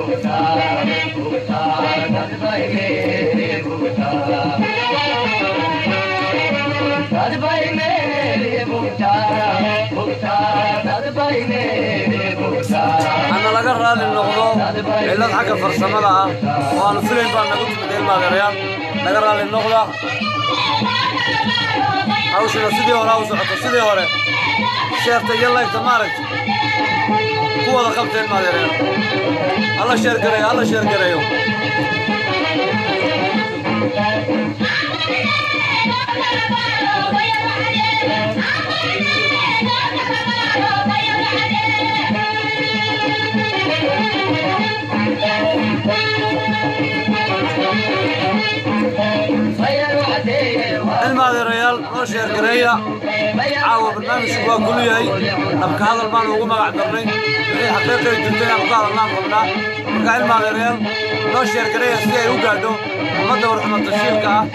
hana laga raali noqdo cillad xagga farsamada ah oo aanu filayn baa nagu timid ilmaadeerayaal laga raali noqda hawshina sidii hore ha u socoto sidii hore sheerta iyo laygta maaragta ku wada qabta ilmaadeerayaal hala sheergareeyo hala sheergareeyo ilmaadeerayaal noo sheergareeya caawa barnaamijku waa kulu yahay dhabka hadal baanu ugu magac darnay wixii xaqiiqay jirtay aan ku hadalnaan rabnaa marka ilmaadeerayaal noo sheergareeya si ay u gaadho ummadda warxuma tashiirka ah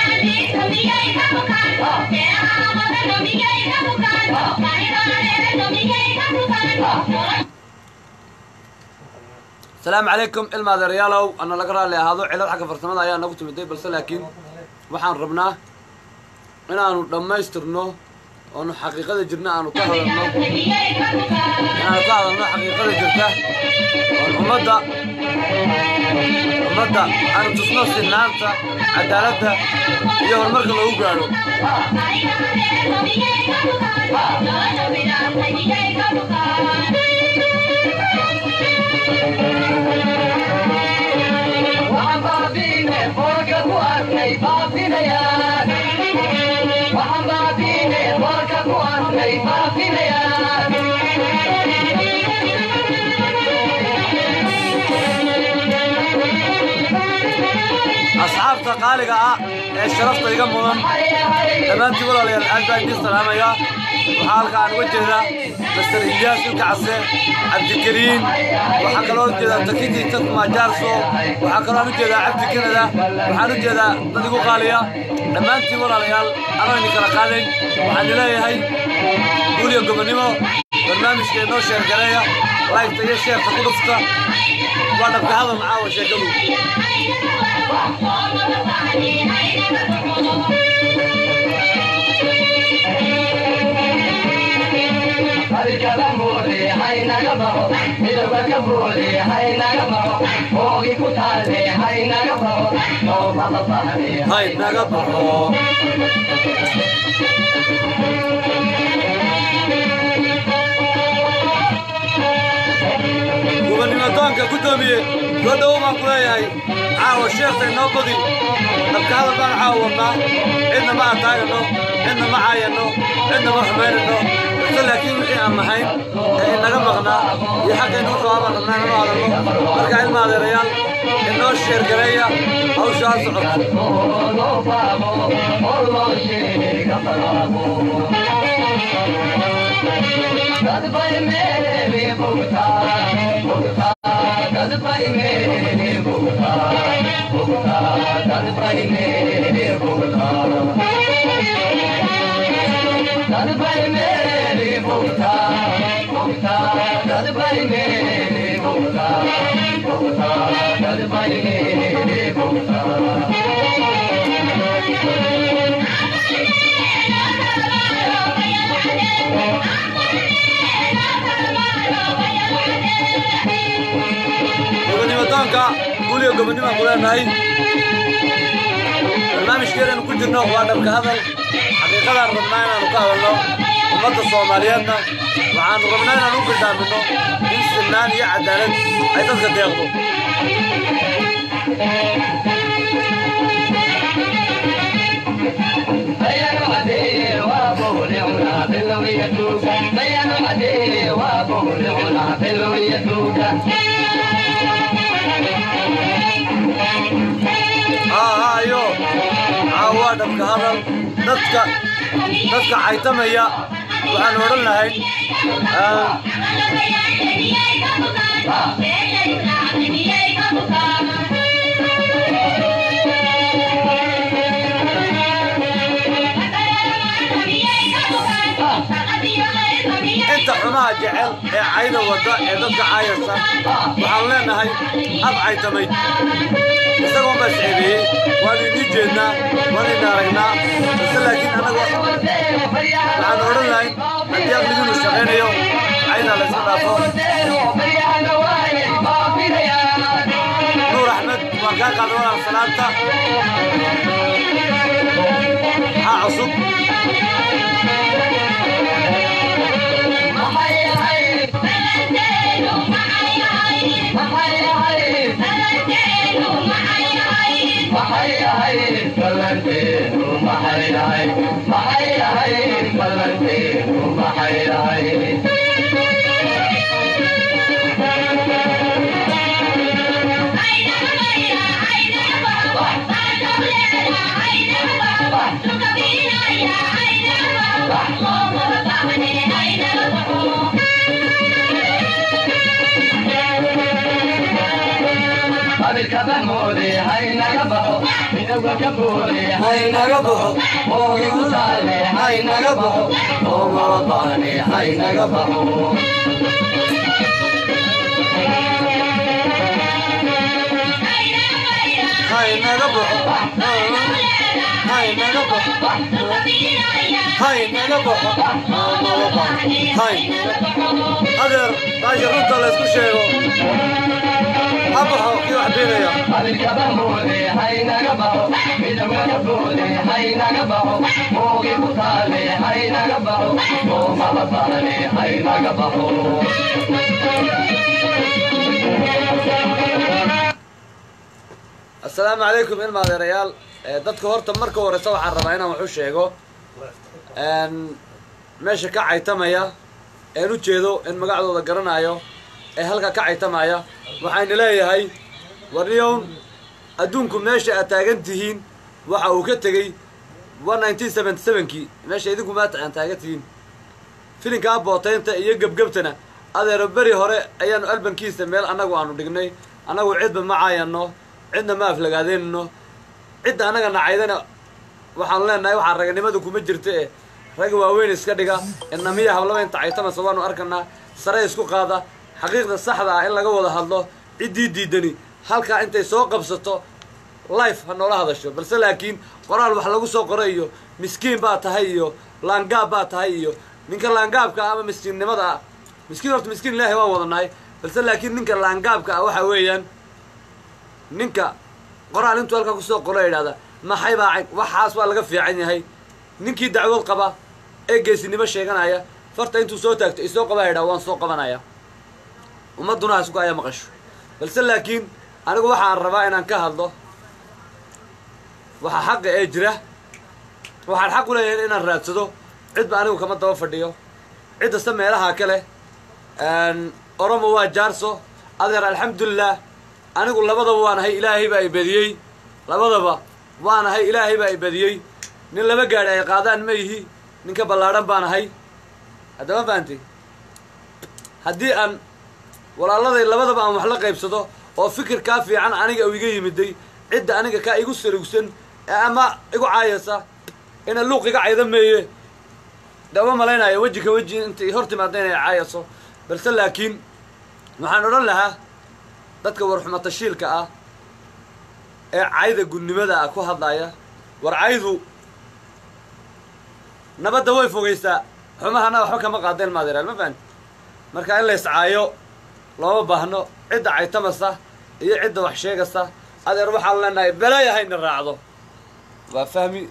asalaamu calaykum ilmaadeerayaalow ana laga raalli ahaado cillad xagga farsamada ayaa nagu timiday balse laakiin waxaan rabnaa inaanu dhammaystirno oonu xaqiiqada jirna aanu ka hadalno inaanu ka hadalno xaqiiqada jirta oon ummadda ummadda aanu tusno sinaanta cadaaladda iyo horumarka loogu gaadho asxaabta qaaliga ah ee sharafta iga mudan dhammaantii walaalayaal aad baan idiin salaamayaa waxaa halka aan uga jeedaa master ilyaas ilka case cabdikariin waxaa kaloo u jeedaa takiti tatma jaarso waxaa kaloo aan u jeedaa cabdi kanada waxaan u jeedaa dad igu qaaliya dhammaantiin walaalayaal anoo idin kala qaadayn waxaan leeyahay guuliyo gobonnimo barnaamijka inoo sheergareeya laygta iyo sheerka ku dhufta waa dhabka hadal caawa sheekadu hay naga baxo gubanimadoonka guddoomiye soo dhowo baan ku leeyahay caawa sheekta inoo badi dhabka hadal baan caawa wadnaa cidna ma ataagano cidna ma caayano cidna ma xumaynano balse laakiin wixii aan nahayn ee inaga maqnaa iyo xaqaynu u qabaabaan rabnaa inanu hadalno marka ilma adeerayaal inoo sheergareeya hawsha ha socoto gobanimadoonka guuliyo gobonnimoaan ku leenahay barnaamijkeedanu ku jirno waa dhabka hadal xaqiiqadaan rabnaa inaanu ka hadalno ummadda soomaaliyeedna waxaanu rabnaa inaanu u bildhaamino in sinaan iyo cadaalad ay dadka deeqdo hayo caawaa dhabka hadal dadka dadka caytamaya waxaan odhan lahayn inta xumaha jecel ee cayda wadda ee dadka caayasa waxaan leenahay ab caytamay isagoon baa isceebeeyey waanu inii jeednaa waanu ina aragnaa base laakiin annaga waxaan odhan lahay haddii aqliginu shaqaynayo caydaa la iska dhaafo nuur axmed waan kaa qaada walaal salaanta maxaa cusub haynaga baxo oogigu taale haynaga baxo oo mabaqaane haynaga baxo haynaga baxo haynaga baxo haynaga baxo hay adeer baasha runta la isku sheego ha baxo kii wax beenaya abikaba moode haynaga baxo midabaka boode haynaga baxo oogigu taale haynaga baxo oo mabaqaane haynaga baxo assalaamu calaykum ilma adeerayaal dadka horta marka horeysa waxaan rabaa inaan wax u sheego meesha ka caytamaya een u jeedo in magacdooda garanayo ee halka ka caytamaya waxayna leeyahay warniyown adduunku meesha aad taagan tihiin waxa uu ka tegey one nineteen seventy sevenkii meesha idinku maanta aan taagan tihiin filinkaa bootaynta iyo gebgebtana adeero beri hore ayaanu albankiisa meel annagu aanu dhignay annagu cidba ma caayano cidna ma aflagaadeynno cidda annaga nacaydana waxaanu leenahay waxaa raganimada kuma jirta e rag waaweyn iska dhiga inamiya hablaba inta caytamasa waanu arkanaa sare isku qaada xaqiiqda saxda ah in laga wada hadlo ciddii diidani halkaa intay soo qabsato life ha noola hadasho balse laakiin qoraal wax lagu soo qoro iyo miskiin baa tahay iyo laangaab baa tahay iyo ninka laangaabka ah ama miskiinnimada ah miskiin horta miskiin ilaahay waan wadanahay balse laakiin ninka laangaabka ah waxa weeyaan ninka qoraal intuu halkaa kusoo qoro yidhahda maxay baa cayn waxaas waa laga fiican yahay ninkii dacwad qaba ee geesinimo sheeganaya farta intuu soo taagto isoo qabaa yidhaha waan soo qabanaya ummadduna ha isku aya maqasho balse laakiin anigu waxaan rabaa inaan ka hadlo waxa xaqa ee jira waxaan xaq u leeyahay inaan raadsado cidba anigu kama daba fadhiyo ciddasta meelaha kale oromo waa jaarso adeer alxamdulilah anigu labadaba waanahay ilaahay baa i badiyey labadaba waanahay ilaahay baa i badiyey nin laba gaadhi ay qaadaan ma yihi ninka ballaadhan baanahay haddama fahanti haddii aan walaaladay labadaba aan wax la qaybsado oo fikir kaa fiican aniga u iga yimiday cidda aniga kaa igu sarugsan ee ama igu caayasa ina luuq iga cayda meeye dama malaynayo weji ka weji intay hor timaada inay caayaso balse laakiin waxaan odhan lahaa dadka warxuma tashiilka ah ee cayda gudnimada ah ku hadlaya war caydu nabadda way fogaysaa xumahana waxba kama qaadeen maadeeraal ma fahanti marka in la iscaayo looma baahno cidda caytamasa iyo cidda wax sheegasa adeer waxaan leenahay belaaya hayna raacdo waa fahmi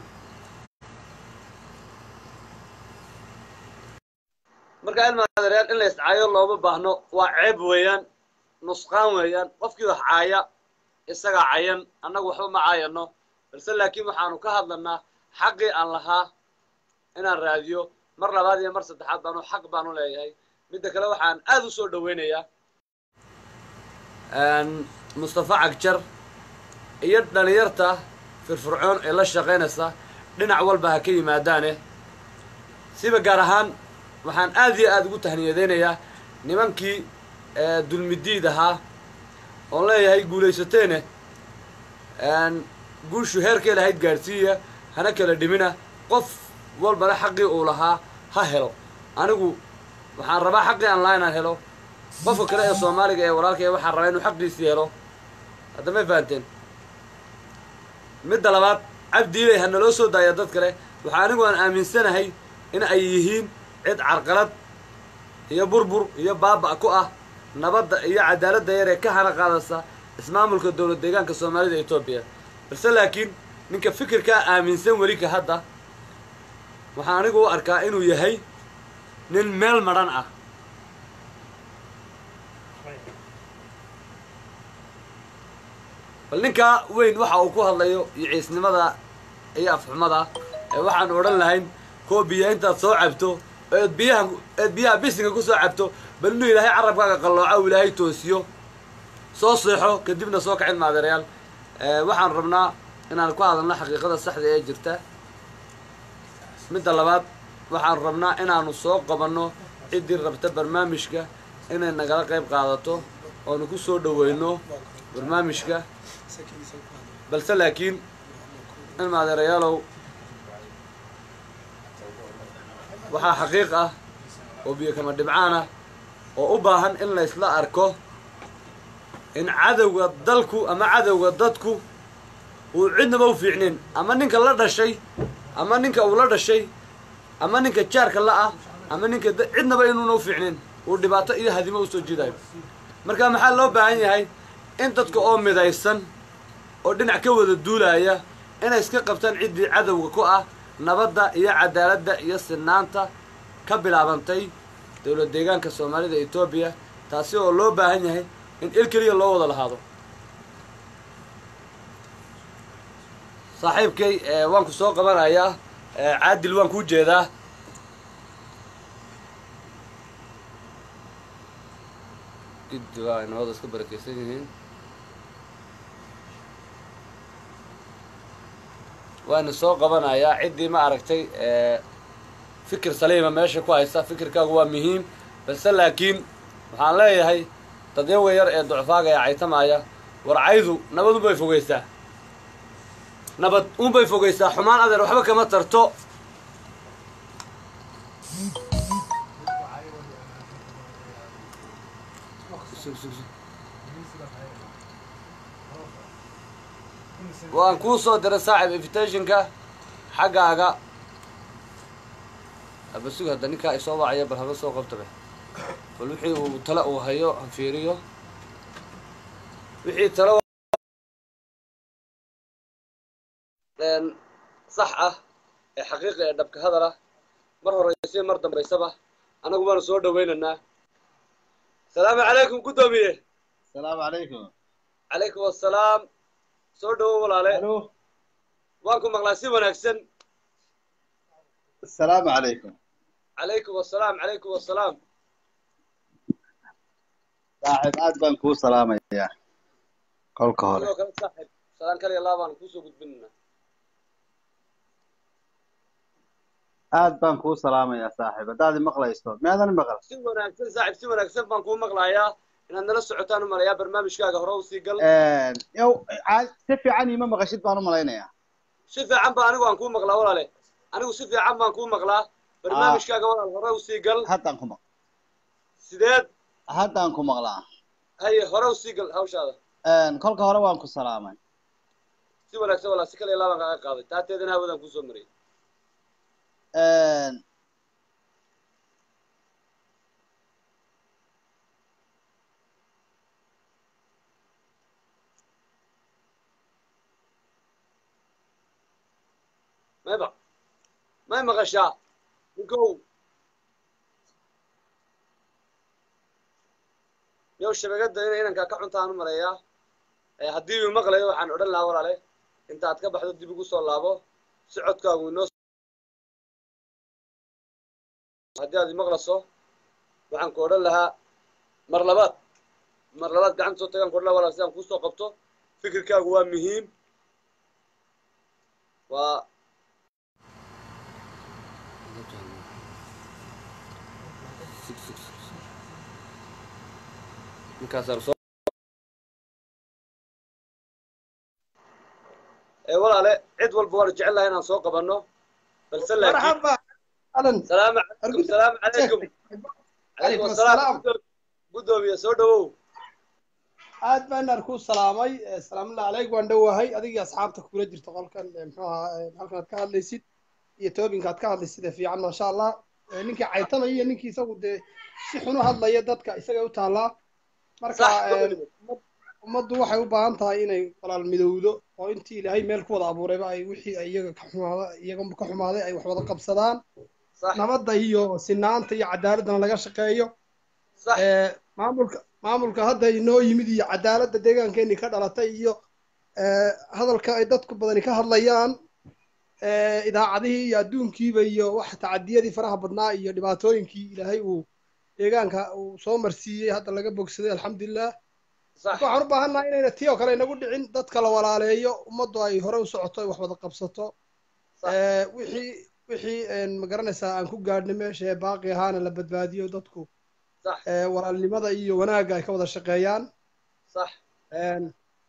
marka ilma adeerayaal in la iscaayo looma baahno waa ceeb weeyaan nusqaan weeyaan qofkii wax caaya isagaa cayan annagu waxba ma caayano balse laakiin waxaanu ka hadlanaa xaqii aan lahaa inaan raadiyo mar labaad iyo mar saddexaad baanu xaq baanu leeyahay midda kale waxaan aada u soo dhaweynayaa mustafa cagjar iyo dhalinyarta firfircoon ee la shaqaynaysa dhinac walba ha ka yimaadaane siba gaar ahaan waxaan aad iyo aada ugu tahniyadeynayaa nimankii dulmidiid ahaa oon leeyahay guulaysateene guushu heerkay lahayd gaadhsiiya hana kala dhimina qof walbana xaqii uu lahaa ha helo anigu waxaan rabaa xaqii aan lahaa inaan helo qofka kale ee soomaaliga ee walaalka ee waxaan rabaa inuu xaqiisii helo hadda may fahanteen midda labaad cabdiiley ha naloo soo daaya dad kale waxaa anigu aan aaminsanahay in ay yihiin cid carqalad iyo burbur iyo baaba' ku ah nabadda iyo cadaaladda yar ee ka hana qaadaysa ismaamulka dowlad deegaanka soomaalida etoobiya balse laakiin ninka fikirkaa aaminsan weli ka hadda waxaan anigu u arkaa inuu yahay nin meel madhan ah bal ninkaa weyn waxa uu ku hadlayo iyo ciisnimada iyo afxumada ee waxaan odhan lahayn kuwa biya intaad soo cabto eed biyaha eed biyaha bisinka ku soo cabto bal inuu ilaahay carabkaaga qallooca uu ilaahay toosiyo soo seexo kadibna soo kacin maadeerayaal waxaan rabnaa inaan ku hadalno xaqiiqada saxda ee jirta midda labaad waxaan rabnaa inaanu soo qabanno ciddii rabta barnaamijka inay nagala qayb qaadato oonu ku soo dhoweyno barnaamijka balse laakiin in maadeerayaalow waxaa xaqiiq ah oo biyo kama dhibcaan ah oo u baahan in la ysla arko in cadowga dalku ama cadowga dadku uu cidnaba u fiicnin ama ninka la dhashay ama ninka uu la dhashay ama ninka jaarka la ah ama ninka cidnaba inuuna u fiicnin uu dhibaato iyo hadimo usoo jiidayo marka maxaa loo baahan yahay in dadka oo midaysan oo dhinac ka wada duulaya inay iska qabtaan ciddii cadowga ku ah nabadda iyo cadaaladda iyo sinaanta ka bilaabantay dowlad deegaanka soomaalida etoobiya taasi oo loo baahan yahay in il keliya loo wada lahaado saaxiibkay waan ku soo qabanayaa caadil waan kuu jeedaa giddi waa inooda iska barakeysan yihiin waana soo qabanayaa ciddii ma aragtay fikir saliima meesha ku haysta fikirkaagu waa muhiim balse laakiin waxaan leeyahay dadyaga yar ee ducfaaga ee caytamaya warcaydu nabad unbay fogeysaa nabad unbay fogeysaa xumaan adeer waxba kama tarto waan kuu soo diray saaxib invitationka xaggaaga abasug hadda ninkaa isoo wacaya bal haba soo qabtabe bal wixii uu tale uu hayo han fiiriyo wixii tale sax ah ee xaqiiqa ee dhabka hadal ah mar horeysiyo mar dambaysaba annagu baanu soo dhawaynaynaa asalaamu calaykum guddoomiye asalaamu calaykum calaykum assalaam soo dhawo walaale alo waan ku maqlaa si wanaagsan asalaamu calaykum calaykum assalaam calaykum assalaam saaxiib aad baan kuu salaamayaa kolka hore sidoo kale saaxib salaan kaliya laa baan kuusoo gudbinaynaa aad baan kuu salaamayaa saaxiib haddaad i maqlayso miyaadan i maqal si wanaagsan saaxib si wanaagsan baan kuu maqlayaa inaad nala socotaan u malayaa barnaamijkaaga hore u sii gal yow aa- si fiican iima maqashid baan u malaynayaa si fiican baa anigu aan kuu maqlaa walaale anigu si fiican baan kuu maqlaa barnaamijkaaga walaal hore u sii gal haddaan ku maq sideed haddaan ku maqlaa haye hore u sii gal hawshaada kolka hore waan ku salaamay si wanaagsan walaal si kaliya laa baan kaaga qaaday taateedana hawadaan kuusoo mariyay mayba may maqashaa ninkow yow shabakadda inay inankaa ka cuntaan u maleeyaa ee haddii uu maqlayo waxaan odhan lahaa walaale intaad ka baxdo dib ugu soo laabo si codkaagu inoo haddii aad imaqlayso waxaan ku odhan lahaa mar labaad mar labaad gacanta soo tagaan ku odhan lahaa walaal sidaan kuusoo qabto fikirkaagu waa muhiim waa ninkaasaan soo ee walaale cid walba waanu jecel lahay inaan soo qabanno balse laakiin مرحبا اهلا salaamu calaykum salaamu calaykum calaykum Calaykum asalaam assalaam. Guddoom- guddoomiye soo dhawow aad baan ku salaamay Eh, salaamullahi calayk waan dhowahay adigii asxaabta kula jirta qolkan eh, muxuu ahaa eh, halkan aad ka hadlaysid iyo toobinka aad ka hadlaysid ee fiican maasha allah Eh, ninkii caytamaya iyo ninkii isagu dee si xun u hadlaya dadka isagay u taallaa marka Sax, eh, gobol. ummad- ummaddu waxay u baahan tahay inay walaal midowdo oo intii ilaahay meel ku wada abuurayba ay wixii ay iyaga ka xumaada iyaga ka xumaaday ay wax wada qabsadaan sax nabadda iyo sinaanta iyo cadaaladana laga shaqeeyo sax Eh, maamulka maamulka hadda inoo yimid iyo cadaaladda deegaankeeni ka dhalatay iyo eh, hadalka ay dadku badani ka hadlayaan eh, idaacadihii iyo adduunkiiba iyo wax tacadiyadii faraha badnaa iyo dhibaatooyinkii ilaahay uu deegaanka uu soo marsiiyey hadda laga bogsaday alxamdulilah sax marka waxaan u baahannahay inayna tii oo kale inagu dhicin dadka la walaaleeyo ummaddu ay hore u socoto ay wax wada qabsato Sax. Eh, wixii wixii een, ma garanaysaa aan ku gaadhnay meesha ee baaqi ahaana la badbaadiyo dadku sax eh, walaalnimada iyo wanaagga ay ka wada shaqeeyaan sax Een,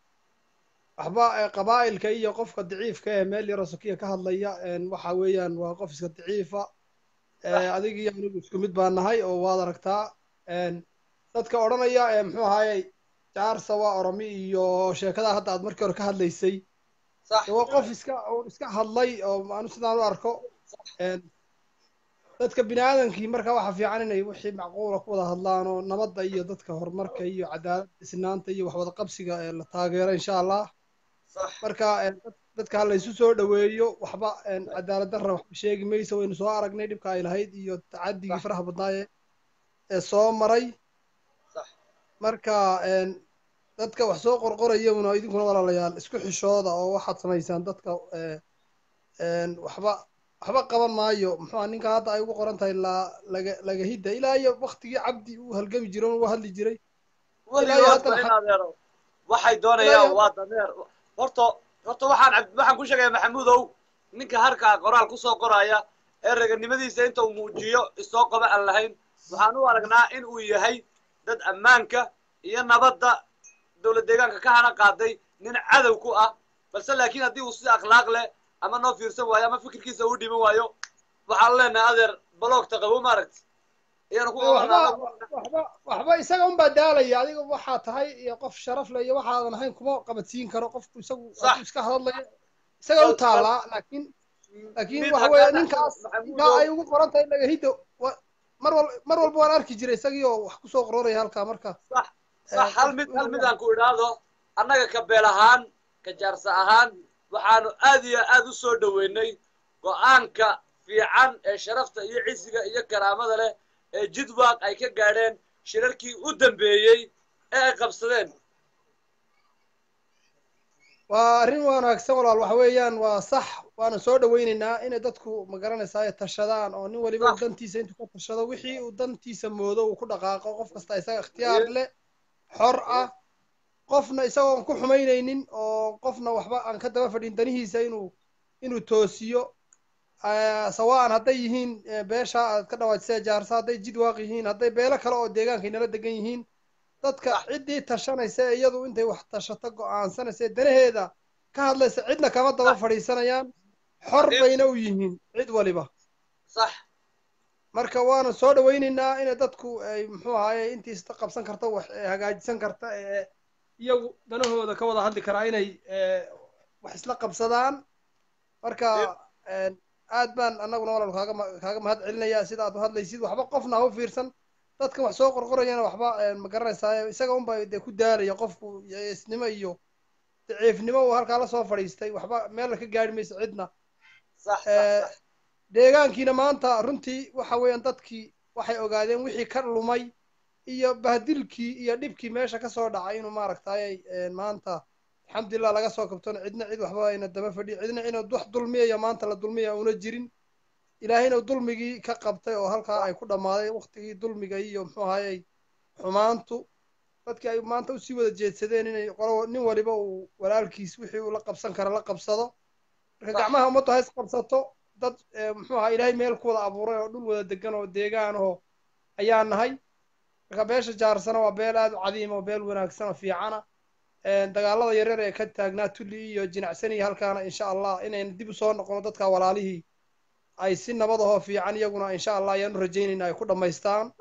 waxba eh, qabaa'ilka iyo qofka daciifka ee meel yaroo sokiya ka hadlaya een, waxa weeyaan waa qof iska daciifa Eh, adig iyo anigu isku mid baan nahay oo waad aragtaa Een, dadka odhanaya ee muxuu ahaayey jaarsa waa oromi iyo sheekada hadda aad markii hore ka hadlaysay sax waa qof iska oo iska hadlay oo aanu sidaan u arko Een, dadka bini aadamkii marka waxa fiican inay wixii macquula ku wada hadlaan oo nabadda iyo dadka horumarka iyo cadaaladda isnaanta iyo wax wada qabsiga ee la taageero insha allah sax marka een, dad- dadka ha laysu soo dhoweeyo waxba een, cadaalad darra waxba sheegi mayso waynu soo aragnay dhibka ay lahayd iyo tacadigii Sax. faraha badnaa ee- ee soo maray sax marka een, dadka wax soo qorqorayuna idinkuna walaalayaal isku xishooda oo waxaad samaysaan dadka ee, een, waxba waxba qaban maayo muxuu ninka hadda ay ugu qoran tahay la laga lagahidda ilaa iyo waktigii cabdi uu halgami jiray oo uu hadli jiray Ilaa iyo weligood haddana ba in xa- adeero waxay Ilaa doonayaan iyo- waa dameer horta horta waxaan cabd- waxaan ku sheegaya maxamuudow ninka harkaa qoraal kusoo qoraya ee raganimadiisa inta uu muujiyo isoo qoba aan lahayn waxaan u aragnaa in uu yahay dad ammaanka iyo nabadda dowlad deegaanka ka hana qaaday nin cadow ku ah balse laakiin haddii uu si akhlaaq leh ama noo fiirsan waayo ama fikirkiisa u dhiman waayo waxaan leenahay adeer baloogta qabo maaragti iyana ku waxba qabanaa waxba waxba isaga unbaa daalaya adiga waxaa tahay iyo qof sharaf leh iyo waxaadan ahayn kuma qabadsiin karo qofku isagu Sax. hadduu iska hadlayo isaga u Bal- taallaa laakiin laakiin mid waxa haddaan weeye dhaxlo, ninkaas Maxamuudow. ninkaa ay ugu qoran tahay lagahiddo wa- mar wal mar walba waan arki jiray isagii oo wax kusoo qororaya halkaa marka sax Eh, sax hal qof mid inuu hal mid yahay. aan ku idhaahdo annaga ka beel ahaan ka jaarsa ahaan waxaanu aad iyo aad u soo dhoweynay go-aanka fiican ee sharafta iyo cisiga iyo karaamada leh ee jidwaaq ay ka gaadheen shirarkii u dambeeyey ee ay qabsadeen waa arrin wanaagsan walaal waxa weeyaan waa sax waana soo dhoweynaynaa inay dadku ma garanaysaa ay tashadaan oo nin waliba uu Sax. dantiisa intuu ka tashado wixii uu dantiisa moodo uu ku dhaqaaqo qof kasta isaga ikhtiyaar leh xor ah qofna isagoon ku xumaynaynin oo qofna waxba aan ka daba fadhin danihiisa inuu inuu toosiyo Eh, sawaan hadday yihiin eh, beesha aad ka dhawaajisee jaarsa hadday jidwaaq yihiin hadday beelo kale oo deegaanka inala degan yihiin dadka ciddii tashanaysa ee iyadu intay wax tashato go'aansanaysa ee danaheeda ka hadlaysa cidna kama daba fadhiisanayaan xor Xaqiiq. bayna u yihiin cid waliba sax marka waana soo dhoweynaynaa inay dadku ay muxuu ahaaye intiista qabsan karta wax eh, hagaajisan karta ee iyagu danahooda ka wada hadli karaa inay eh, wax isla qabsadaan marka een, aad baan annaguna walaal kaaga ma- kaaga mahad celinayaa sida aad u hadlaysid waxba qofna ha u fiirsan dadkan wax soo qorqorayana waxba een, ma garanaysaa isaga unba dee ku daalaya qofku isnimo iyo daciifnimo uu halkaa la soo fadhiistay waxba meel ka gaari mayso cidna sax sax Eh, sax deegaankiina maanta runtii waxa weeyaan dadkii waxay ogaadeen wixii ka lumay iyo bahdilkii iyo dhibkii meesha ka soo dhacay inuu maaragtay maanta alxamdulilah laga soo kabtona cidna cid waxba ayna daba fadhi cidna inuu wax dulmiyaya maanta la dulmiyaya una jirin ilaahayna dulmigii ka qabtay oo halkaa ay ku dhammaaday waktigii dulmiga iyo muxuu ahayey xumaantu dadkii ay maanta usii wada jeedsadeen inay qolo nin waliba uu walaalkiis wixii uu la qabsan kara la qabsado marka Sax. gacmaha ummaddu ha is qabsato dad eh, muxuu ahaa ilaahay meel ku wada abuuray oo dhul wada degan oo deegaan oo ayaa nahay marka beesha jaarsana waa beel aad u cadiima oo beel wanaagsan oo fiicana Een, dagaalada yaryar ee ka taagnaa tulli iyo jinacsani halkaana insha allah inayna dib u soo noqono dadka walaalihii ay si nabad ahoo fiican iyaguna insha allah ayaanu rajaynayna ay ku dhammaystaan sax sax sax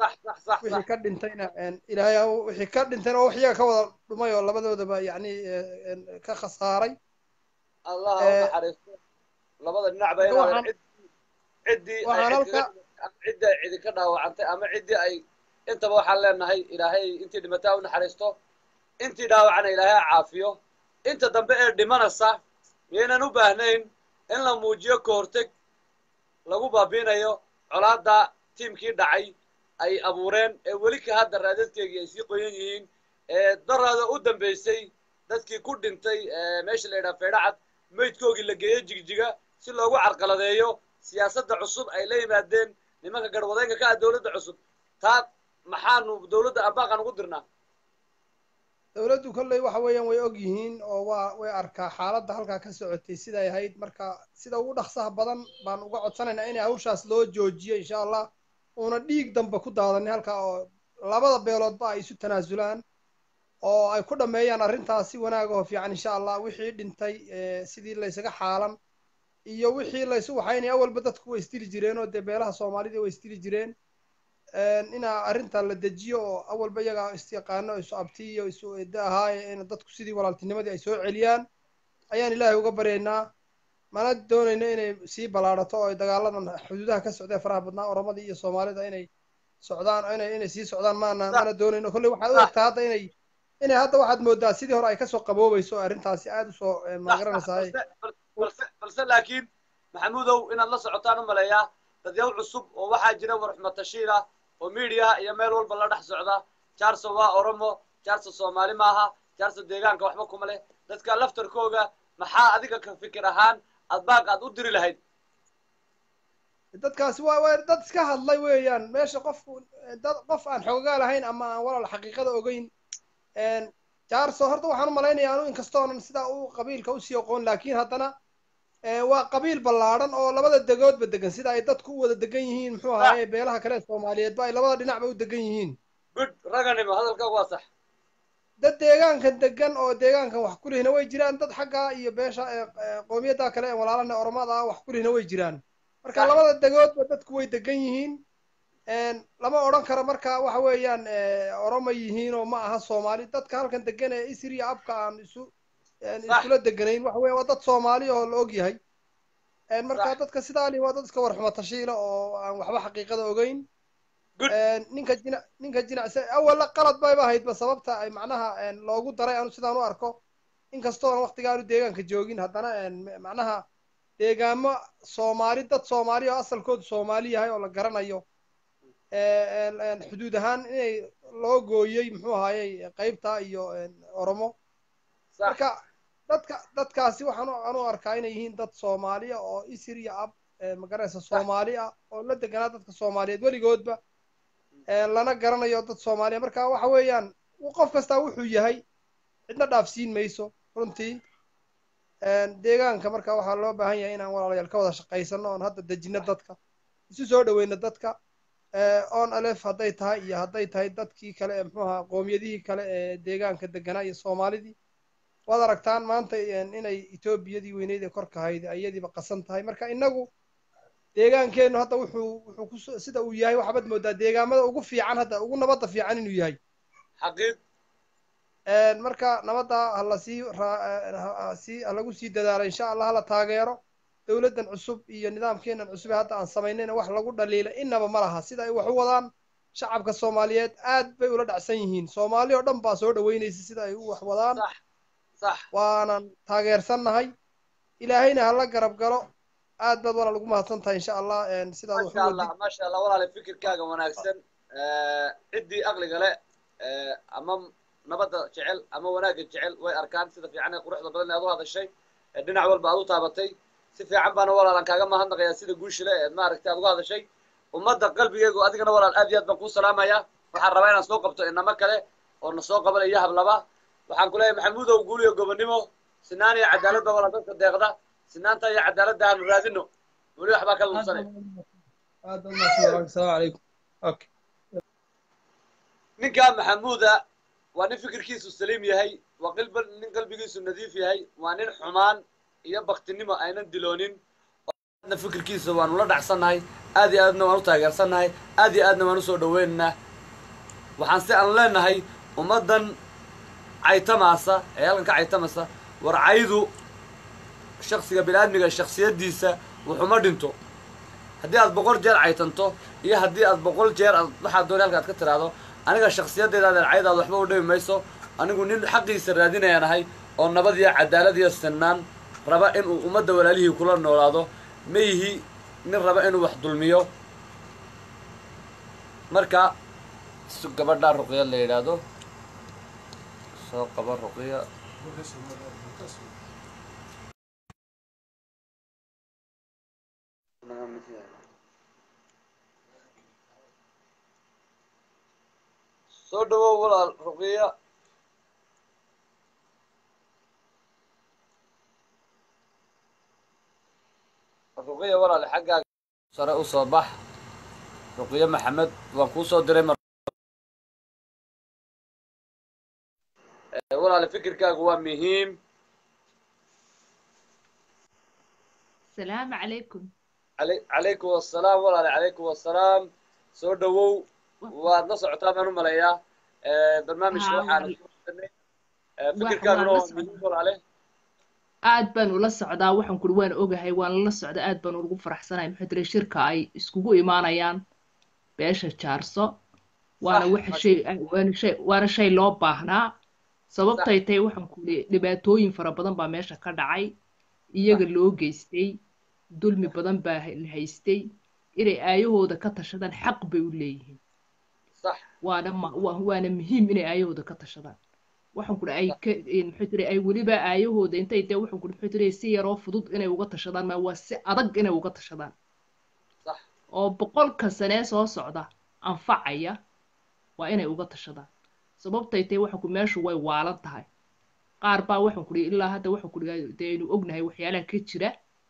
sax wixii sax ka dhintayna een, ilaahay ha u- wixii ka dhintayna oo wax iyaga ka wada dhumay oo labadoodaba yacni eh, een, ka khasaaray allah ha u Eh, naxariisto labada dhinacba marka inaadan waxaan- cid ciddii ay waxaan cid halka kaga ama ciddii ay cidi ka dhaawacantay ama ciddii ay intaba waxaan leenahay ilaahay intii dhimataa u naxariisto intii dhaawacana ilaahay ha caafiyo inta dambe ee dhimanaysa miyaynan u baahnayn in la muujiyo ka horteg lagu baabiinayo colaadda tiimkii dhacay ay abuureen ee weli ka hadda raadadkeegii ay sii qoyan yihiin ee daraada u dambaysay dadkii ku dhintay ee meesha la yidhaha feedhacad meydkoogii la geeyo jigjiga si loogu carqaladeeyo siyaasadda cusub ay la yimaadeen nimanka garwadeenka ka ah dowladda cusub taa maxaanu dowladda abaaqan ugu dirnaa dowladdu kolley waxa weeyaan way og yihiin oo waa way arkaa xaaladda halkaa ka socotay siday ahayd marka sida ugu dhaqsaha badan baan uga codsanaynaa inay hawshaas loo joojiyo insha allah uuna dhiig dambe ku daadanin halkaa oo labada beeloodba ay isu tanaasulaan oo ay ku dhammeeyaan arrintaas si wanaag oo fiican insha allah wixii dhintay eh, sidii laysaga xaalan iyo wixii laysu waxaynaya awalba dadku way isdili jireen oo dee beelaha soomaalida way isdili jireen inaa arrinta la dejiyo oo awalba iyaga isyaqaano isu abti iyo isu eedda ahaaye in dadku sidii walaaltinimadii ay soo celiyaan ayaan ilaahay uga baryaynaa mana doonayno inay sii ballaadhato oo ay dagaaladan xuduudaha ka socdee faraha badnaa oromadii iyo soomaalida inay socdaan inay inay sii socdaan maana mana doonayno kolley waxaad u egtaa hadda inay inay hadda waxaad moodaa sidii hore ay kasoo qaboobayso oo arrintaasi aada usoo magaranaysaa balse balse balse laakiin maxamuudow inaad la socotaan u maleeyaa dadyaw cusub oo waxaa jira warxmatashiila oo miidiyaha iyo meel walba la dhex socda jaarso waa oromo jaarso soomaali maaha jaarso deegaanka waxba kuma leh dadka laftarkooga maxaa adiga ka fikir ahaan aad baaq aad u diri lahayd dadkaasi waa waa dad iska hadlay weeyaan meesha qofku dad qof aan xoogaa lahayn ama aan walaal xaqiiqada ogeyn jaarso horta waxaan u malaynayaa anu inkastoonan sidaa u qabiilka usii oqoon laakiin haddana waa qabiil ballaadhan oo labada degoodba degan sida ay dadku u wada degan yihiin muxuu ahaaye beelaha kale ee soomaaliyeedba ay labada dhinacba u degan yihiin good raganimo hadalkaagu waa sax dad deegaankan degan oo deegaankan wax kulihina way jiraan dad xagga iyo beesha qoomiyadda kale ee walaalana oromada ah wax kulihina way jiraan marka labada degoodba dadku way degan yihiin lama odhan karo marka waxa weeyaan oroma yihiin oo ma aha soomaali dadka halkan degan ee isriya abka aan isu iskula deganayn waxa weya waa dad soomaali oo la og yahay marka dadka sidaa li waa dad iska warxuma tashiila oo aan waxba xaqiiqada ogeyn ninka jina ninka jinacsa awalla qalad bayba ahaydba sababta ay macnaha loogu daray anu sidaan u arko inkastoona waktiga aanu deegaanka joogin haddana macnaha deegaamo soomaali dad soomaali oo asalkoodu soomaali yahay oo la garanayo xuduud ahaan inay loo gooyey muxuu ahaayey qaybta iyo oromo marka dadka dadkaasi waxaan anu arkaa inay yihiin dad soomaaliya oo isir iyo ab magaranaysa soomaali ah oo la deganaa dadka soomaaliyeed weligoodba lana garanayo dad soomaaliya marka waxa weeyaan qof kastaa wuxuu yahay cidna dhaafsiin mayso runtii deegaanka marka waxaa loo baahan yahay inaan walaalayaal ka wada shaqaysano oon hadda dejino dadka isu soo dhaweyno dadka on alef hadday tahay iyo hadday tahay dadkii kale ee muxuu ahaa qoomiyadihii kale ee deegaanka deganaa iyo soomaalidii waad aragtaan maanta inay etoobiyadii weyneyd ee korka ahayd iyadiiba qasan tahay marka inagu deegaankeennu hadda wuxuu wuxuu ku sida uu yahay waxaad moodaa deegaamada ugu fiican hadda ugu nabadda fiican inuu yahay xaqiiq marka nabadda hala sii sii halagu sii dadaalo insha allah hala taageero dowladdan cusub iyo nidaamkeenan cusub ee hadda aan samaynayna wax lagu dhaliila inaba ma laha sida ay wax u wadaan shacabka soomaaliyeed aad bay ula dhacsan yihiin soomaali oo dhan baa soo dhaweynaysa sida ay u wax wadaan waanan taageersannahay ilaahayna hala garab galo aad baad walaal ugu mahadsan tahay insha allah sidaad wax masha allah masha allah walaale fikirkaaga wanaagsan ciddii aqliga le ama nabadda jecel ama wanaagga jecel way arkaan sida fiican ee quruxda badan ee aad u hadashay dhinac walba aad u taabatay si fiican baana walaalan kaaga mahadnaqayaa sida guushile eed maaragtay aad uga hadashay ummadda qalbigeegu adigana walaal aad iyo aad baan kuu salaamaya waxaan rabaa inaan soo qabto inamo kale oo na soo qabanaya hablaba waxaan ku leeyahay maxamuudow guul iyo gobonnimo sinaan iyo cadaalad ba walaal dadka deeqda sinaanta iyo cadaaladda aanu raadino weli waxbaa ka lunsanay ninkaa maxamuuda waa nin fikirkiisu saliim yahay waa qilba nin qalbigiisu nadiif yahay waa nin xumaan iyo baktinimo aynan diloonin aadna fikirkiisa waanu la dhacsannahay aad iyo aadna waan u taageersannahay aad iyo aadna waan usoo dhaweynaynaa waxaan si aan leenahay ummaddan caytamaasa ee halkan ka caytamasa war caydu shaksiga bini-aadmiga shaksiyaddiisa wuxuma dhinto haddii aad boqol jeer caytanto iyo haddii aad boqol jeer aad waxaad dooni halka aad ka tiraahdo aniga shaksiyaddeeda adeer caydaad waxba u dhimi mayso anigu nin xaqiisa raadinayaan ahay oo nabad iyo cadaalad iyo sinnaan raba inuu ummadda walaalihii kula noolaado ma yihi nin raba inuu wax dulmiyo marka su gabadhaa ruqya la yidhaahdo soo qaba ruqya soo dhawow walaal ruqya ruqya walaal xaggaaga sare u soo bax ruqya maxamed waan kuu soo diray mar Eh, walaal fikirkaagu waa muhiim السلام عليكم Calay- calaykum wassalaam walaal calaykum wassalaam soo dhawow waad la socotaa baan u malayaa Eh, barnaamijka Haa, waxaan walaal. soo dirnay. Eh, fikirkaaguna waan la waa socdaa. muhiim walaale aad baan ula socdaa waxaan kuri waan ogahay waan la socdaa aad baan ugu faraxsanahay maxaa tiri shirka ay iskugu imaanayaan beesha jaarso waana Sax, waxa mas- shay waana shay waana shay loo baahnaa sababtay tahay waxaan kuri dhibaatooyin fara badan baa meesha ka dhacay iyaga loo geystay dulmi badan baa la haystay inay aayahooda ka tashadaan xaq bay u leeyihiin sax waana ma- wa- waana muhiim inay aayahooda ka tashadaan waxaan kuri ay ka muxuu tiri ay weliba aayahooda intay dee waxaan kuri muxuu tiri si yaroo fudud inay uga tashadaan ma waa si adag inay uga tashadaan sax oo boqolka sanee soo socda anfacaya waa inay uga tashadaan sababtay tahay waxaan kuri meeshu way waalan tahay qaar baa waxaan kuri ilaa hadda waxaan kuri dee aynu ognahay waxyaalaha ka jira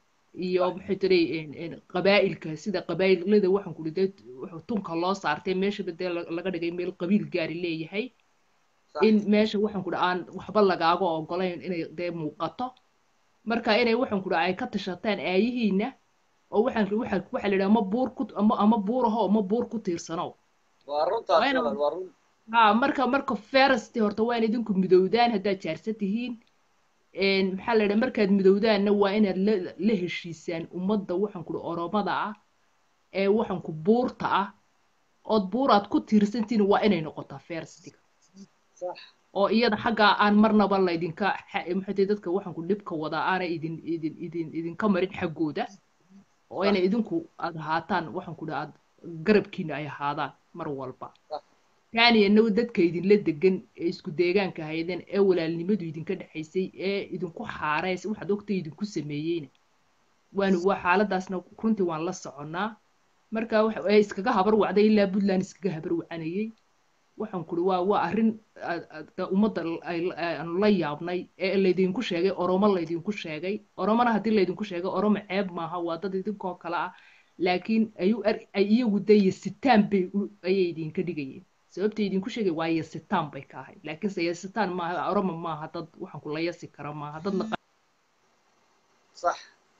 iyo maxay tiri qabaa'ilka sida qabaa'ilada waxaan kuri dee wuxuu tunka loo saartay meeshaba dee la- laga dhigay meel qabiil gaari leeyahay sax in meesha waxaan kuri aan waxba lagaaga ogolayn inay dee muuqato marka inay waxaan kuri ay ka tashataan aayihiina oo waxaan waxa waxa la yidhaha ama buur ku ama ama buur aho ama buur ku tiirsanow waa runtaas waa ina walaal waa run ha marka marka ferasti horta waa in idinku midowdaan haddaad jaarsan tihiin een, maxaa la yidhaha markaad midowdaanna waa inaad la la heshiisaan ummadda waxaan kuri oromada ah ee waxaan ku buurta ah ood buuraad ku tiirsantihiin waa inay noqotaa ferstiga sax oo iyada xaggaa aan marnaba laydinka xa- maxay tahay dadka waxaan ku dhibka wadaa aana idin idin idin idinka marin xaggooda oo inay idinku aad ahaataan waxaan ku dhaha aad garabkiina ay ahaadaan mar walba sax taaniyana dadka idinla degan ee isku deegaanka haydeen ee walaalnimadu idinka dhexaysay ee idinku xaareys waxaad ogtay idinku sameeyeyna waanu waa xaaladaasna runtii waan la soconnaa marka waxa ay iskaga habar wacday ilaa puntland iskaga habar wacanayay waxaan kuri waa waa arrin aad- aad- da- ummadda l- ay- aanu la yaabnay ee laydinku sheegay oromo laydinku sheegay oromona haddii laydinku sheegay oromo ceeb maaha waa dad idinkoo kale ah laakiin ayu ar- ay iyagu dee yasitaan bay u- ayay idinka dhigayeen sababta idinku sheegay waa yasitaan bay ka ahayd laakiinse yasitaan maaha oromo maaha dad waxaan ku la yasi kara maaha dad la sax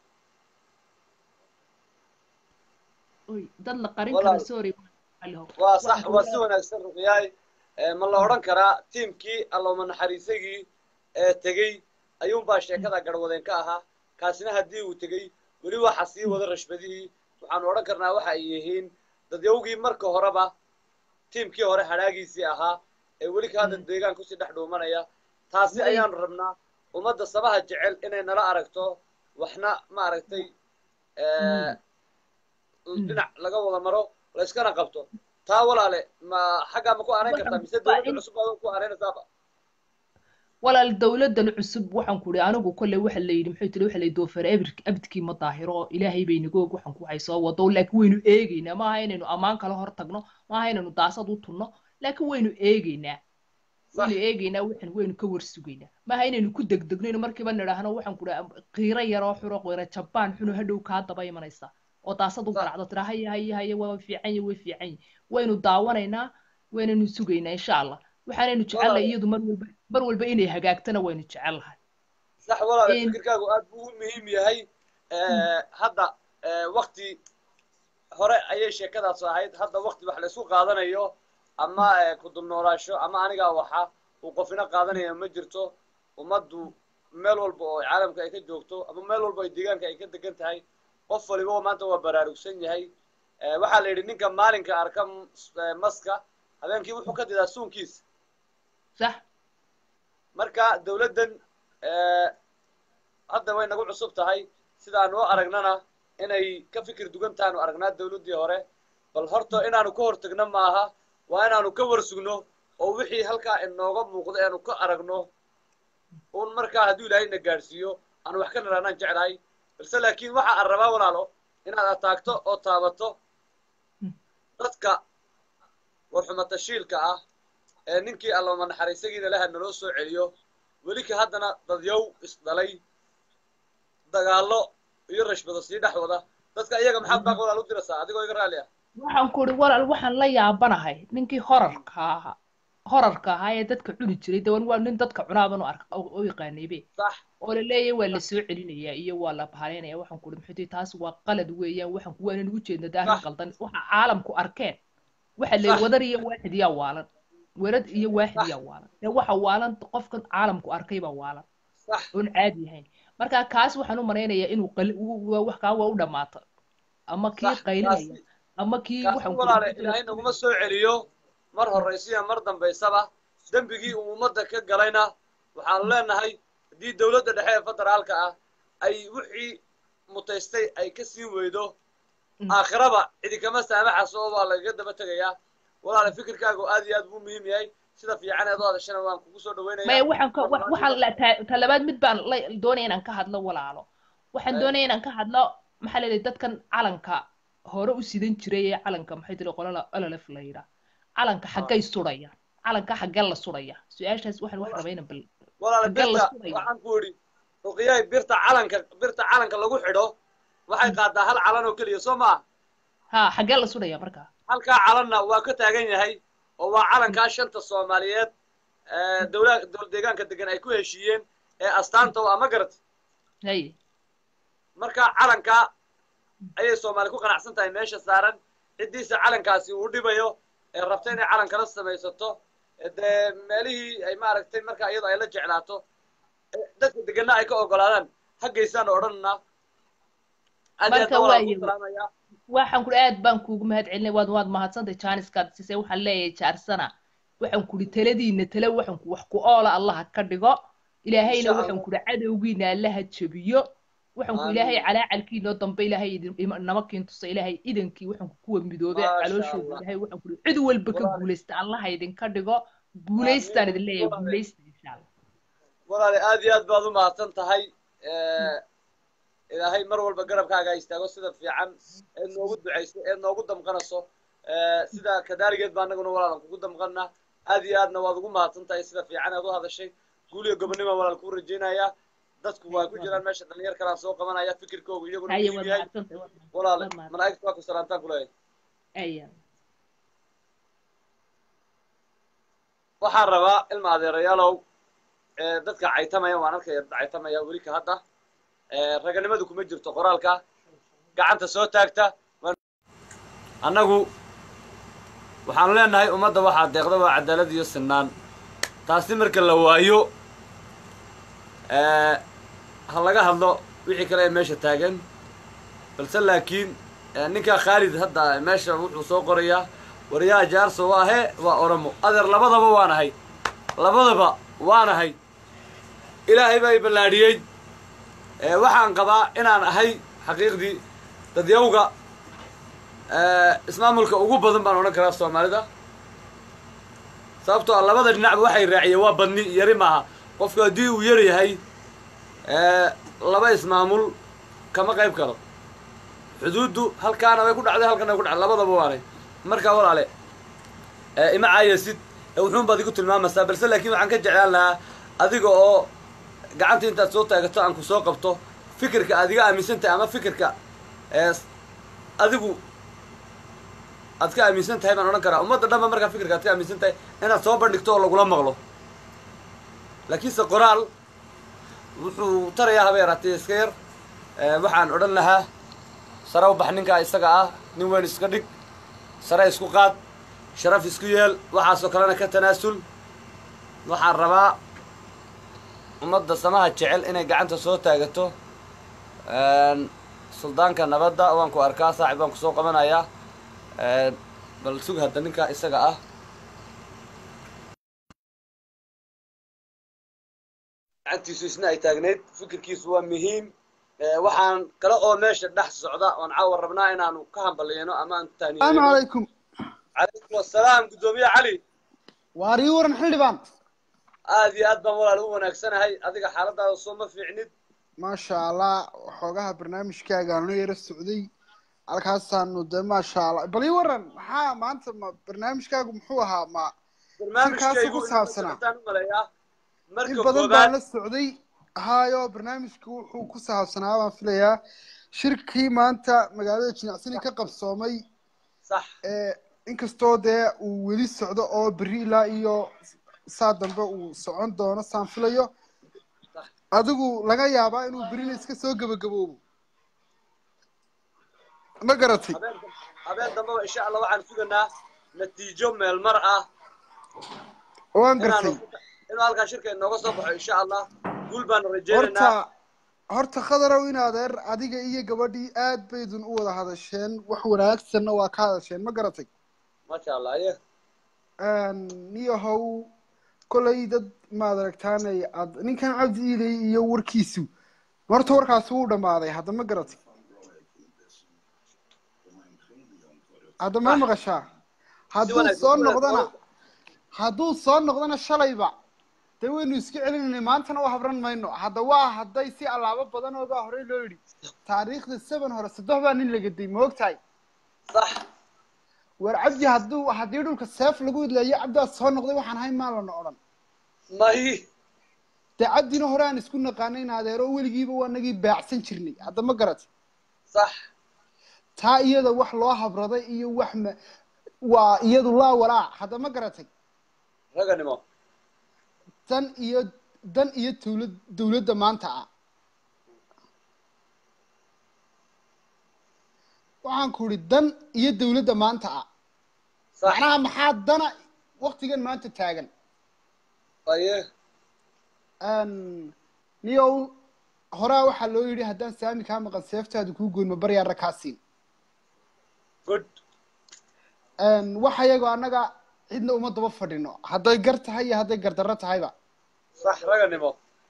oy dad la qarin Walaal. kara sorry Aliho. waa Waxaan sax ku waa si wanaagsan ruqyaay Eh, ma la odhan karaa tiimkii alloma naxariisagii ee tegey ayuunbaa sheekada garwadeen ka ahaa kaasina haddii uu tegey weli waxa sii wada rashbadihii waxaanu odhan karnaa waxa ay yihiin dadyawgii marka horeba tiimkii hore hadhaagiisii ahaa ee weli ka hadda deegaan kusii dhex dhuumanaya taasi Way- ayaanu rabnaa ummadda sabaha jecel inay nala aragto waxna maaragtay eh, dhinac laga wada maro la iskana qabto taa walaale ma xaggaa ma ku aanayn kartaa mise Waa dowladda in- cusub baad ku aanaynaysaaba walaal dowladan cusub waxaan ku ihi anigu kolley waxa la yidhi muxuu tiri waxa la yidhi doofar abir- abidkii ma daahiro ilaahay bay nagu og waxaan ku waxay soo wado laakiin waynu eegaynaa maaha inaynu ammaan kala hor tagno maaha inaynu daasad u tunno laakiin waynu eegaynaa waynu eegaynaa waxaan waynu ka warsugaynaa maaha inaynu ku degdegno inu markiiba nidhaahno waxaan ku dhaha qiiro yaroo xuro qiiro jabaan xuno hadhow kaa daba imanaysa oo daasad u Sax. garacdo tira haya haya haya waa fiican yahi way fiican yahi waynu daawanaynaa waynaynu sugaynaa insha allah waxaanaynu jecelnahay Walaal. iyadu mar walba mar walba inay hagaagtana waynu jecelnahay sax walaale In- fikirkaagu aad buu u muhiim yahay Eh, hadda eh, wakti hore ayay sheekadaas ahayd hadda wakti wax laysku qaadanayo ama eh, ku dulnoolaasho ama anigaa waxa uu qofina qaadanaya ma jirto ummaddu meel walba oo caalamka ay ka joogto ama meel walba ay deegaanka ay ka degan tahay qof waliba maanta waa baraarugsan yahay Eh, waxaa la yidhi ninka maalinka arka ms- eh, maska habeenkii wuxuu ka didaa suunkiisa sax marka dawladdan eh, hadda way nagu cusub tahay sidaan u aragnana inay ka fikir dugan tahaanu aragnaa dawladdii hore bal horta inaanu ka hortagno maaha waa inaanu ka warsugno oo wixii halkaa inooga muuqdo eanu ka aragno un markaa hadduu ilaahay na gaadhsiiyo aanu wax ka naraanaan jeclahay balse laakiin waxa aan rabaa walaalo inaad ataagto oo taabato dadka warxumatashiilka ah ee ninkii allama naxariisagiina laha naloo soo celiyo weli ka haddana dadyow isdhalay dagaallo iyo rashbado sii dhex wada dadka iyaga maxaad baaq walaal u diraysaa adigoo iga raalli ah waxaan ku uri walaal waxaan la yaabanahay ninkii horarka ahaa horarka ahaa ee dadka cuni jiray dawan waa nin dadka cunaaban u ark u yaqaanaybe sax oo la leeyahay waa la soo celinayaa iyo waa la bahaleynaya waxaan ku uri muxuu taas waa qalad weeyaan waxaan ku waanan ugu jeedna daarin Sax. qaldan waxa caalamku arkeen waxa la Sax. wadar iyo waaxid yaa waalan werad iyo waaxid Sax. yaa waalan ee waxa waalan qofkan caalamku arkay baa waalan sax oon caadi ahayn marka kaas waxaan u malaynayaa inuu qali u- u- wax kaa waa u dhammaato ama kii sax qaylinaya kaasi ama kii kaasi waxaan ku walaale uri ilaahay naguma soo celiyo mar horraysiya mar dambaysaba dembigii uu ummadda ka galayna waxaanu leenahay haddii dawladda dhexe ee federaalka ah ay wixii mutaystay ay ka siin weydo Mm. aakhiraba cidi kama saamaxaso oo waa lagaga daba tegayaa walaale fikirkaagu aad iyo aad buu muhiim yahay sida fiican eed u hadashana waan kugu soo dhaweynaya maya waxaan ka wa- waxaan la ta- talabaad mid baan la doonaya inaan ka hadlo walaalo waxaan Eh. doonaya inaan ka hadlo maxaa la yidhaha dadkan calanka hore u sidan jiray ee calanka maxay tiri qolala ololef la yidhaa calanka xaggay sudhayaan calanka xaggee la sudhaya su-aashaas waxaan wax rabaa inaan bal walaale Xaggee la birta sudhaya? waxaan ku idhi ruqiyahay birta calanka birta calanka lagu xidho waxay qaadaa hal calan oo keliya soo maa ha xaggee la sudhaya markaa halkaa calanna waa ka taagan yahay oo waa calankaa shanta soomaaliyeed ee dowla dowlad deegaanka degan ay ku heshiiyeen ee astaanta oo ama garat hay marka calankaa ayay soomaali ku qanacsan tahay meesha saaran ciddiisa calankaasi uu dhibayo ee rabta inay calankala samaysato ee dee meelihii ay maaragtay marka iyadoo ay la jeclaato ee dadka deganna ay ka ogolaadaan haggaysaan odhanna aad iyo aad Marka baan walaal waayo. ku salaamayaa waxaan kuri aad baan kuugu mahad celinay waad waad mahadsantay jaaniskaad siisay waxaan leeyahay jaarsana waxaan kuri taladiina tale waxaan ku wax ku oola allaha ka dhigo ilaahayna Insha waxaan Allah. kuri cadowgiina allaha jabiyo waxaan ku ilaahay Amiin. calaacalkiinoo dambe ilaahay idin ima- nama kiintusa ilaahay idankii waxaan ku kuwa midoobe Maasha calooshooda Allah. ilaahay waxaan kuri cid walba ka Walaal. guulaysta allaha idinka dhigo guulaystaan idin leeyahay Walaal. guulaysta insha allah walaale aad iyo aad baad u mahadsan tahay ilaahay mar walba garabkaaga istaago sida fiican eed noogu ducayso eed noogu damqanayso sida kadaaligeed baa anaguna walaalan kugu damqana aad iyo aadna waad ugu mahadsan tahay sida fiican eed u hadashay guul iyo gobonimo walaal kuu rajaynaya dadku waa ku jiraan meesha dhalinyar kalaan soo qabanaya fikirkoogu iyaguna haye muhiim waad yahay mahadsantahay waad mahadsantahay, walaale waad mahadsantahay. malaa'igtu waa ku salaamtaan kuleeyahay aya waxaan rabaa ilma adeerayaalow ee, dadka caytamaya waan arkaya dad caytamaya weli ka hadda ee, raganimadu kuma jirto qoraalka gacanta soo taagta waan- annagu waxaan leenahay ummadda waxaa deeqda waa cadaalad iyo sinaan taasi marka la waayo ee, ha laga hadlo wixii kale ee meesha taagan balse laakiin ee, ninkaa khaalid hadda meesha wuxuu soo qorayaa waryaa jaarso waa he waa oromo adeer labadaba waan ahay labadaba waan ahay ilaahay baa i ballaadhiyey ee, waxaan qabaa inaan ahay xaqiiqdii dadyawga ee, ismaamulka ugu badan baan odhan karaa soomaalida sababtoo ah labada dhinacba waxay raaciyeen waa badni yari maaha qofku haddii uu yar yahay ee, laba ismaamul kama qayb karo xuduuddu halkaana way ku dhacday halkana way ku dhacday labadaba waanay markaa walaale ee, ima caayasid ee wuxuun baad igu tilmaamaysaa balse laakiin waxaan ka jeclaan lahaa adiga oo gacanta intaad soo taagato aan ku soo qabto fikirka aad iga aaminsan tahay ama fikirka ee s- adigu aad ka aaminsan tahay baan odhan karaa ummadda dhanba markaa fikirka aad ka aaminsan tahay inaad soo bandhigto oo lagula maqlo laakiinse qoraal wuxuu tarayaa haba yaraatee iska yar ee, waxaan odhan lahaa sare u bax ninkaa isaga ah nin weyn iska dhig sare isku qaad sharaf isku yeel waxaasoo kalena ka tanaasul waxaan rabaa ummadda samaha jecel inay gacanta soo taagato suldaanka nabadda waan ku arkaa saaxib baan kusoo qabanayaa bal sug hadda ninkaa isaga ah gacantiisu isna ay taagnayd fikirkiisu waa muhiim waxaan kale oo meesha dhex socda oon caawa rabnaa inaanu ka hambaliyano ama aan السلام taaniyeyno عليكم calaykum assalaam guddoomiye cali واري ورن حلبان aad iyo aad baan walaal u wanaagsanahay adiga xaaladaada soo ma fiicnid ما شاء الله وحوجها برنامج كاجا نير السعودي halkaasaanu de maasha allah bal ii waran maxaa maanta ma barnaamijkaagu muxuu ahaa ma barnaamijkaygu ku saabsanaa. intaan u maleeyaa in marka badan baan koobaad la socday hayo barnaamijku wuxuu ku saabsanaa baan filayaa shirkii maanta magaalada jinacsani ka qabsoomay sax ee inkastoo dee uu weli socdo oo berri ilaa iyo saa dambe uu socon doono saan filayo adigu laga yaabaa inuu berrina iska soo gebagaboobo ma garatay habeen habeen dambeba insha allah waxaan suganaa natiijo meelmar ah waan inaanu gartay inuu halkaa shirka inooga soo baxo insha allah guul baanu rajaynaynaa horta horta khadarow in adeer adiga iyo gabadhii aad baydun u wada hadasheen wax wanaagsanna waa ka hadasheen ma garatay maasha allah aye niyahow kolay dad maad aragtaanay ad ninkan cabdi iilay iyo warkiisu horta warkaasi wuu dhammaaday hadda ma garatay hadda ma maqashaa hadduu wanaagsan, soo si wanaagsan. noqdana hadduu soo noqdana shalayba dee waynu iska celinaynay maantana u habran mayno hadda waa hadday si allaabo badan oo baa horey loo yidhi taariikhda seven hore saddex baa nin lagaday ma ogtahay sax war cabdi hadduu haddii dhulka seef lagu idleeyo cabdiaa soo noqday waxaan ahayn maa lana odhan may dee cabdina hore aan isku naqaanay in adeero weligiiba waa nagii baacsan jirnay hadda ma garat sax taa iyada wax loo habraday iyo wax ma waa iyadu laa walaa hadda ma garatay raganimo dan iyo dan iyo dawlad dawladda maanta ah waxaan ku idhi dan iyo dawladda maanta ah sax macnaha maxaa dana waktigan maanta taagan aye niyow horaa waxaa loo yidhi haddaan saami kaa maqan seeftaadu kuu goyn ma baryaara kaa siin good waxa iyagoo annaga cidna uma daba fadhino hadday gar tahay iyo hadday gardarro tahayba sax raganimo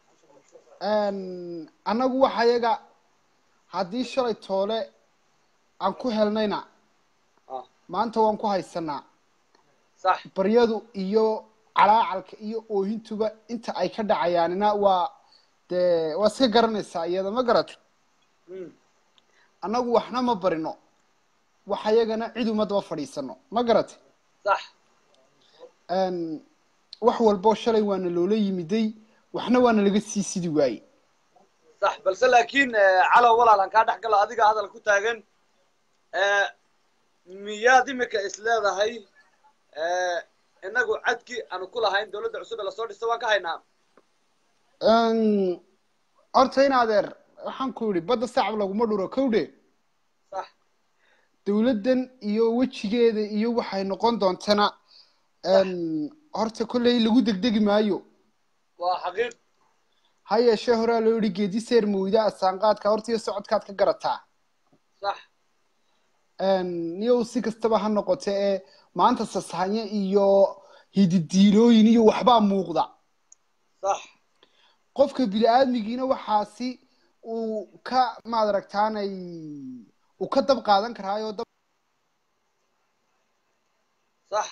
annagu waxa iyaga haddii shalay toole aan ku helnayna ah maanta waan ku haysanaa sax baryadu iyo calaacalka iyo oohintuba inta ay ka dhacayaanina waa dee waa iska garanaysaa iyada ma garatay Mm. annagu waxna ma barino waxa iyagana cid uma daba fadhiisano ma garatay sax wax walbo shalay waana loola yimiday waxna waana laga sii sidi waaye sax balse laakiin eh, calow walaal aan kaa dhex galo adiga hadal ku taagan eh, miyaad imika is leedahay eh, inagu cadkii aanu ku lahayn dawladda cusub ee lasoo dhistay waan ka haynaa horta in adeer waxaan ku yidhi badda sacab laguma dhuro kowdhe sax dawladdan iyo wejigeeda iyo waxay noqon doontana horta kolley lagu degdegi maayo waa xaqiiq ha yeeshee horaa loo yidhi geedi seer mawida asaanqaadka horta iyo socodkaad ka garataa sax niyow si kastaba ha noqote ee maanta sasahanye iyo hididiilooyin iyo waxbaa muuqda sax qofka bini-aadmigiina waxaasi uu ka maad aragtaanay uu ka dab qaadan karaayoo dab sax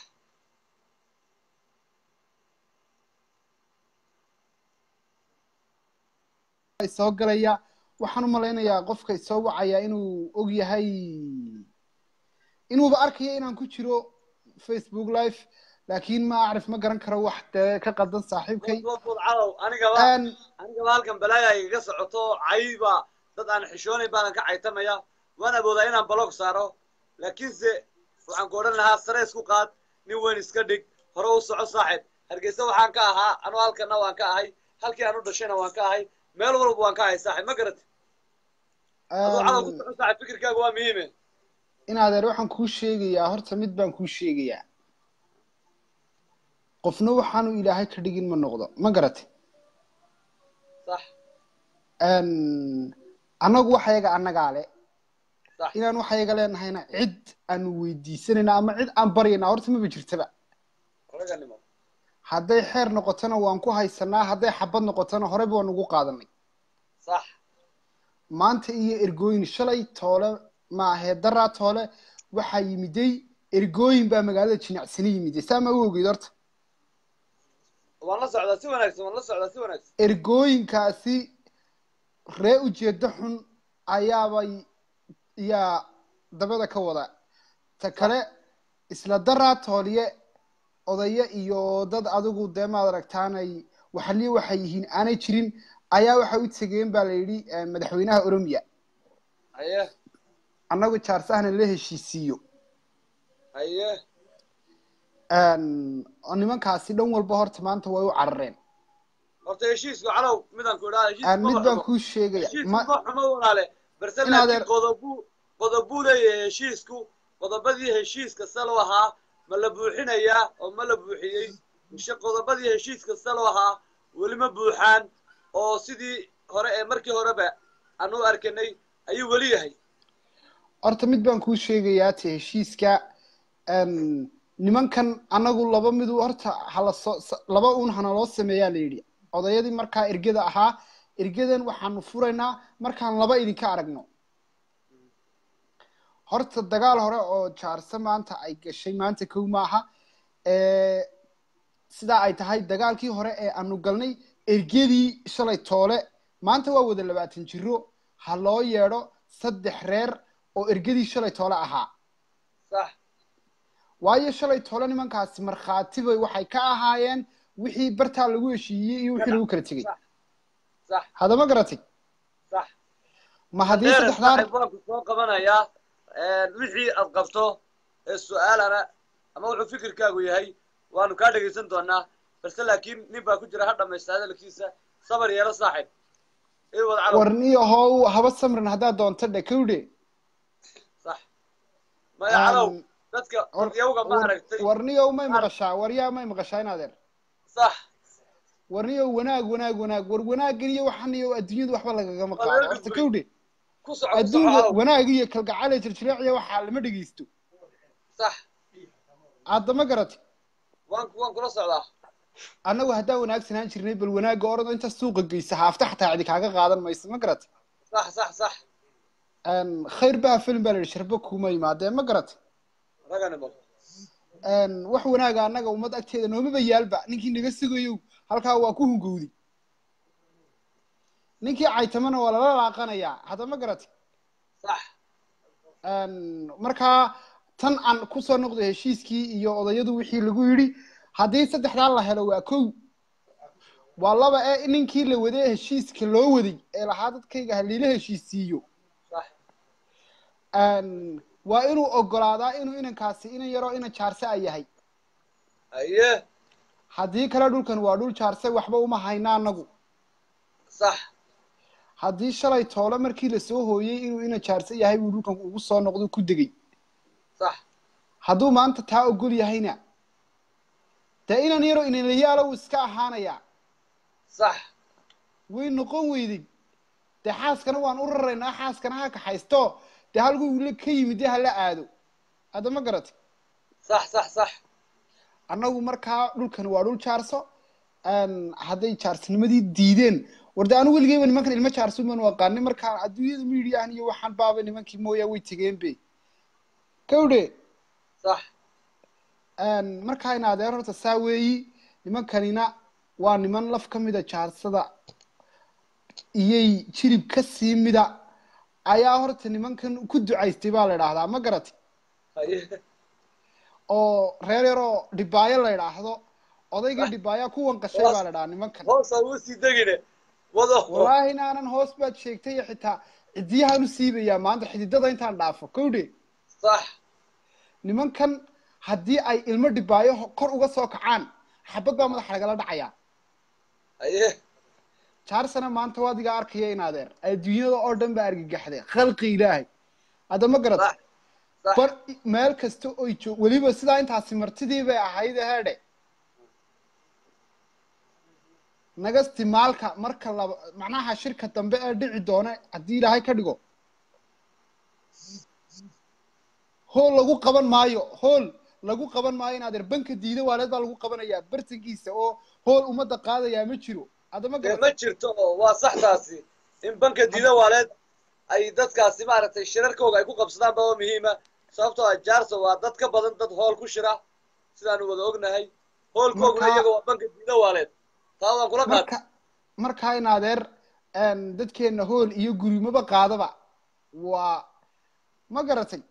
soo galaya waxaan u malaynayaa qofka isoo wacaya inuu og yahay inuuba arkayo inaan ku jiro facebook live laakiin ma acrif ma garan karo wax dee ka qaldan saaxiibkay Bood, bood, calow anigaba Een, anigaba halkan balaaya igaga socoto cayba dad aan xishoonayn baanan ka caytamaya waan awoodaa inaan balog saaro laakiinse waxaan ku odhan lahaa sare isku qaad nin weyn iska dhig hore u soco saaxib hargeysa waxaan ka ahaa anuu halkana waan ka ahay halkii aan u dhashayna waan ka ahay meel walba waan ka ahay saaxib ma garat aduu calow ku een, soco saaxib fikirkaaga waa muhiime in adeer waxaan kuu sheegayaa horta mid baan kuu sheegayaa qofna waxaanu ilaahay ka dhigin ma noqdo ma garatay sax annagu waxayaga annagaa le sax inaan waxayaga leenahayna cid aanu weydiisanayna ama cid aan baryayna horta maba jirtaba raganimo hadday xeer noqotona waan ku haysanaa hadday xabad noqotona horeyba waan ugu qaadanay sax maanta iyo ergooyin shalay toole maahee daraa toole waxaa yimiday ergooyin baa magaalada jinacsani yimiday saa ma u ogeyd horta waan la socdaa si wanaagsan waan la socdaa si wanaagsan ergooyinkaasi ree ujeedo xun ayaabay yaa dabada ka wada ta kale isla daraa tooliye odayo iyo dad adigu dee maad aragtaanay waxaliyo waxay yihiin aanay jirin ayaa waxay u tegeen baa la yidhi eh, madaxweynaha oromiya haye annagu jaarsahna la heshiisiiyo haye oo nimankaasi dhan walba horta maanta way u carareen horta heshiisku calow midaan ku idhaha heshiisku Aan mid ma baan xumo. kuu sheegaya heshiisku ma ma xumo walaale balse In laakiin adeer- qodobu qodobuu leeyahay heshiisku qodobadii heshiiska salo ahaa ma la buuxinayaa oo ma la buuxiyey mise qodobadii heshiiska salo ahaa weli ma buuxaan oo sidii hore ee markii horeba aan u arkanay ayuu weli yahay horta mid baan kuu sheegayaa te heshiiska em, nimankan anagu laba midu horta hala soo s- laba uun hana loo sameeyaa la yidhi odayadii markaa ergada ahaa ergadan waxaanu furaynaa markaan laba idinka aragno horta dagaal hore oo jaarse maanta ay gashay maanta kow maaha ee sidaa ay tahay dagaalkii hore ee aanu galnay ergadii shalay toole maanta waa wada labaatan jiro ha loo yeedho saddex reer oo ergadii shalay toole ahaa sax waayo shalay toole nimankaasi markhaati bay waxay ka ahaayeen wixii bartaa lagu heshiiyey iyo wixii lagu kala tegey sax hadama garatay sax ma haddii Dheer, saddexdaa saaxiib waan ku soo qabanayaa wixii aad qabto ee su-aalana ama wuxuu fikirkaagu yahay waanu kaa dhegaysan doonaa balse laakiin nin baa ku jira ha dhamaysta hadalkiisa sabar yeelo saaxiib ii wad calow warniyo how haba samrin haddaad doonto dhe kowdhe sax maya calow Um, dadka war- dadyawga ma war- aragtay warniyow may maqashaa waryaa may maqashaa in adeer sax warniyow wanaag wanaag wanaag war wanaaggan iyo waxan iyo adduunyadu waxba lagagama Waa qaado laga horta gudbay. kowdhe ku soco ku soco adduunka calow wanaag iyo kalgacayl iyo jirjiraaciya waxaa lama dhegeysto sax aadama garatay waan waan kula socdaa annagu haddaan wanaagsanaan jirnay bal wanaagga orado inta suuqa geysa haafta xataa cidi kaaga qaadan mayso ma garatay sax sax sax Een, khayr baa film baa la yidhi sharbo kuma yimaadee ma garatay raganimo Een, wax wanaaga annaga ummad agteeda noomaba yaalba ninkii naga sugayow halkaa waa ku hungowday ninkii caytamana waa lala laaqanayaa hadda ma garatay sax Een, markaa tan aan kusoo noqday heshiiskii iyo odayadu wixii lagu yidhi haddii saddexdaa la helo waa kow waa laba ee ninkii la waday ee heshiiska loo waday ee lahaa dadkayga haliila heshiisiiyo sax Een, waa inuu ogolaadaa inuu inankaasi inan yaroo inan jaarse a yahay haye haddii kale dhulkan waa dhul jaarse waxba uma hayna anagu sax haddii shalay toole markii lasoo hooyey inuu inan jaarse yahay buu dhulkan ugu soo noqdo ku degay sax hadduu maanta taa ogol yahayna dee inan yaroo inanlayaalo wuu iska ahaanayaa sax way noqon weyday dee xaaskana waan u raraynaa xaaskana ha kaxaysto dee halkuu la ka yimid dee hala aado hadda ma garatay sax sax sax annagu markaa dhulkan waa dhul jaarso Een, hadday jaarsnimadii diideen warde anu weligeyba nimankan ilmo jaarso baan u aqaanay markaan adduunyada midiyahan iyo waxaan baaba nimankii mooyaa way tegeen be kawdhe sax Een, markaa in adeer horta saa weeyi nimankanina waa niman laf ka mida jaarsada iyay jirib ka sii mida ayaa horta nimankan ku ducaystay baa la idhaahdaa ma garatay haye oo reer yaroo dhibaayo la idhaahdo odaygii dhibaaya kuwan qashay baa la idhahaa nimankan hoosa uu sii degine wado wallaahi inaanan hoos baad sheegtay iyo xitaa cidiyahaan u siibayaa maanta xididada intaan dhaafo kowdhe sax nimankan haddii ay ilmo dhibaayo ho- kor uga soo kacaan xabad baa madaxa lagala dhacayaa haye jaarsana maanta waa adiga arkaya in adeer adduunyada oo dhan baa argagaxday khalqi ilaahay hadda ma garat sax sax bar meel kasta oy joog weliba sidaa intaasi martidii bay ahayd heedhe naga istimaalka marka laba macnaha shirka dambe ee dhici doona haddii ilaahay ka dhigo hool lagu qaban maayo hool lagu qaban maayo inaad er banka diida waaleed baa lagu qabanayaa bartankiisa oo hool ummadda qaadayaa ma jiro adama dee garata ma jirto oo waa sax taasi in banka diida waaleed ay dadkaasi maaragtay shirarkooga ay ku qabsadaan ba oo muhiima sababtoo ah jaarso waa dad ka badan dad hool ku shira sidaanu wada ognahay hoolkooguna Marka- iyaga waa banka diida waaleed taa waan kula qaatay marka markaa in adeer een, dadkeenna hool iyo gurimaba qaadaba waa ma garatay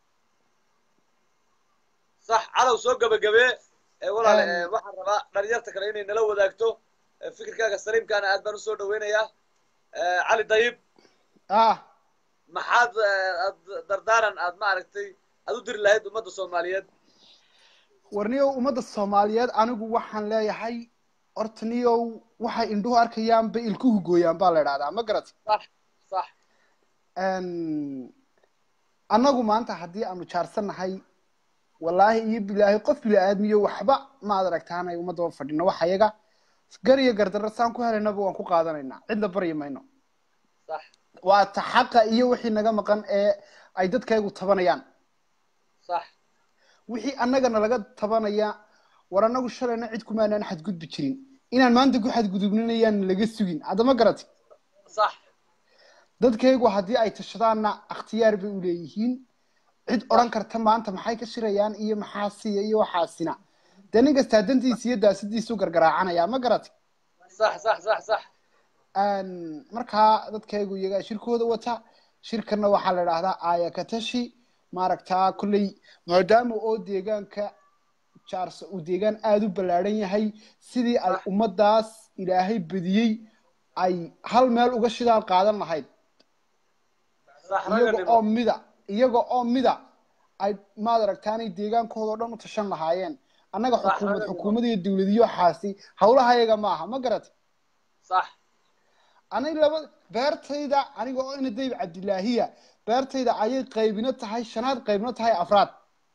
sax calow soo gebagabee ee walaale Een. ee, waxaan rabaa dhalinyarta kale inay nala wadaagto ee, fikirkaaga saliimkaana aad baan usoo dhaweynayaa Ee, cali dayib ah maxaad ee, aad dardaaran aad maaragtay aad u diri lahayd ummadda soomaaliyeed warniyow ummadda soomaaliyeed anigu waxaan leeyahay horta niyow waxay indhuhu arkayaan bay ilkuhu gooyaan baa la idhahdaa ma garatay sax sax Een, annagu maanta haddii aanu jaarsannahay wallaahi iyo bilaahi qof bili-aadmiyo waxba maad aragtaanay ummadaba fadhino wax ayaga gar iyo gardarro saan ku helaynaba waan ku qaadanaynaa cidna baryi mayno sax waa ta xaqa iyo wixii naga maqan ee ay dadkaygu tabanayaan sax wixii annagana laga tabanaya war annagu shalayna cid kumaanaan xadgudbi jirin inaan maanta ku xadgudubninayaan laga sugin haddama garati sax dadkaygu haddii ay tashadaanna akhtiyaar bay u leeyihiin cid odhan karta maanta maxay ka shirayaan iyo maxaasiya iyo waxaasina dee nin kastaa dantiisa iyo daasadiisu gargaraacanaya ma garati sax sax sax sax Een, markaa dadkaygu iyagaa shirkooda wata shirkana waxaa la idhaahdaa aayakatashi maaragtaa kolley maadaama oo deegaanka jaarso uu deegaan aada u ballaadhan yahay sidii ay ummaddaas ilaahay badiyey ay hal meel uga shidaal qaadan lahayd sax iyaga raganimo oo mida iyaga oo mida ay maad aragtaanay deegaankooda oo dhan u tashan lahaayeen annaga Sax, xukuumad raganimo. xukuumad iyo dowladiyo xaasi howlaha iyaga maaha ma garat sax aniga laba beertayda aniga oo ina dayb cabdilaahiya beertayda ayay qaybino tahay shanaad qaybino tahay afraad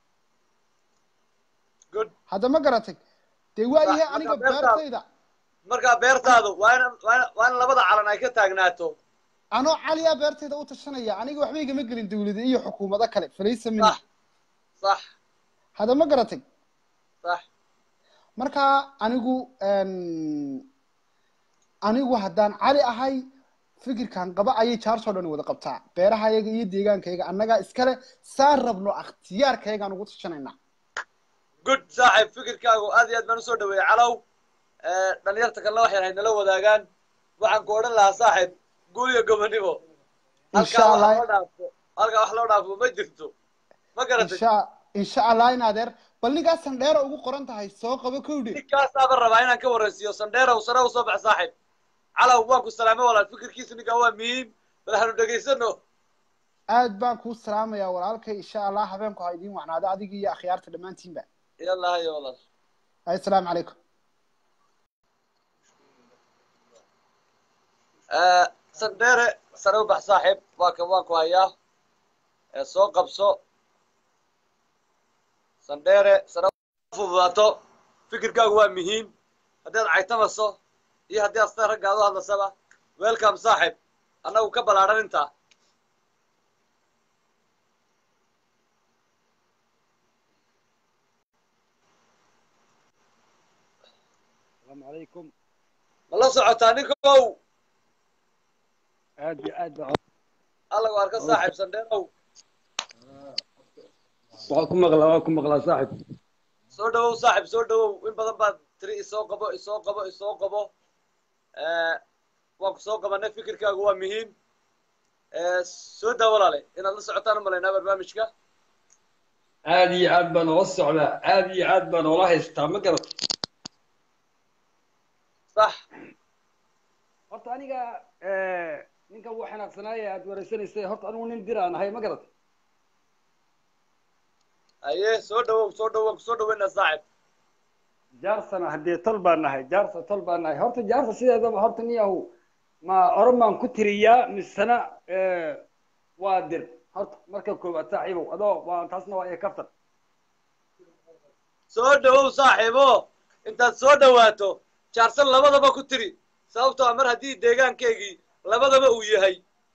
good hadda ma garatay dee waayahay Sax, aniga marka beertaada- beertayda markaa beertaadu waa in waa in- waa in labada calan ay ka taagnaato anoo caliya beertayda u tashanaya aniga waxba igama gelin dowlada iyo xukuumado kale falaysa mini sax sax hadda ma garatay sax marka anigu een, anigu haddaan cali ahay fikirkan qaba ayay jaarsoo dhan wada qabtaa beerahayaga iyo deegaankayaga annagaa iskale saan rabno akhtiyaarkayagaan ugu tashanaynaa good saaxiib fikirkaagu aad iyo aad baan usoo dhaweeyey calow Ee, dhalinyarta kalena waxay ahayd nala wadaagaan waxaan ku odhan lahaa saaxiib guul iyo gobonimo insha halkaa wax allah loo dhaafo halkaa wax loo dhaafo ma jirto ma garatay insha insha allah in adeer bal ninkaa sandheera ugu qoran tahay soo qabo kowdhe ninkaasaaba rabaa inaan ka waraysiiyo sandheerow sare usoo bax saaxiib calow waan ku salaamay walaal fikirkiisu ninkaa waa muhiim bal hanu dhegaysano aad baan kuu salaamayaa walaalkay insha allah habeenku ha idiin wacnaado adiga iyo akhyaarta dhammaantiinba yalla hayo walaal assalaamu calaykum Ee, sandheere sare u bax saaxiib waa kan waan ku hayaa ee soo qabso sandheere sare u fududaato fikirkaagu waa muhiim haddii aad caytamaso iyo haddii aad sida ragga aad u hadlasaba welcome saaxiib annagu ka ballaadhan intaa السلام عليكم ma la socotaa ninkow aad iyo aad baan allagu arka saaxiib sandheerow waxaan ku maqlaa waan ku maqlaa saaxib soo dhawow saaxiib soo dhawow in badan baad tiri isoo qabo isoo qabo isoo qabo Eh, waan ku soo qabanay fikirkaagu waa muhiim Eh, soo daa walaale inaad la socotaan u malaynaa barnaamijka aad iyo aad baan oola socdaa aad iyo aad baan oola haystaa ma garat sax horta aniga eh, ninkan wuu xanaaqsanaaya aad wareysanaysay horta anigu nin diraan ahay ma garat aye soo dhawow soo dhawow waan ku soo dhaweynaa saaxiib jaarsana haddee tol baan nahay jaarsa tol baan nahay horta jaarsa sideedaba horta niyahu ma oran baan ku tiriyaa misena eh, waa dir horta marka koowaad saaxiibow adoo waa taasna waa ee kaftan soo dhawow saaxiibo intaad soo dhawaato jaarsan labadaba ku tiri sababtoo ah mar haddii deegaankeygii labadaba uu yahay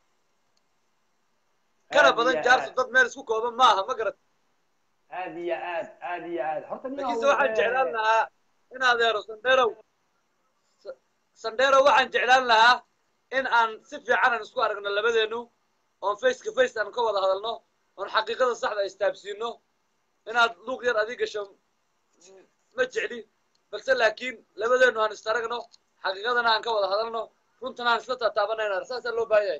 kana Aad badan iyo jaarso aad. dad meel isku kooban maaha ma garat aad iyo aad aad iyo aad horta nin laakiinse waxaan jeclaan lahaa in adeero sandherow Sa- sandherow waxaan jeclaan lahaa in aan si fiican aan isku aragno labadeenu oon face to face aan ka wada hadalno oon xaqiiqada saxda istaabsiino inaad luuq yar adii gasho m- ma jecli balse laakiin labadeenu aan is aragno xaqiiqadana aan ka wada hadalno runtana aan isla taataabanayna saasaa loo baahan yahay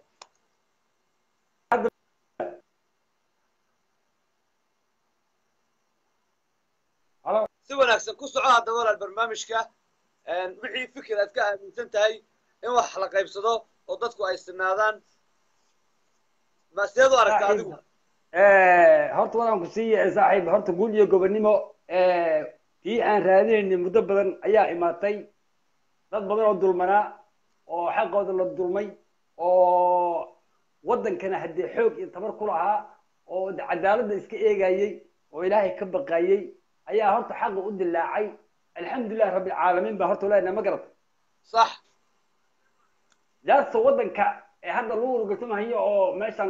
Halo. si wanaagsan ku soco hadda walaal barnaamijka wixii fikir aad ka aaminsan tahay in wax la qaybsado oo dadku ay sinaadaan ma sideed u aragta adigu horta wadaan ku siiya saaxiib horta guul iyo gobonimo tii aan raadinaynay muddo badan ayaa imaatay dad badan oo dulmanaa oo xaqooda la dulmay oo waddankana haddee xoog iyo tabar ku lahaa oo cadaaladda iska eegayey oo ilaahay ka baqayey ayaa horta xaqa u dilaacay alxamdulilah rabbilcaalamiin baa horta leenahay ma garata sax jaasta waddanka ee hadda lagu urgatumahayo oo meeshan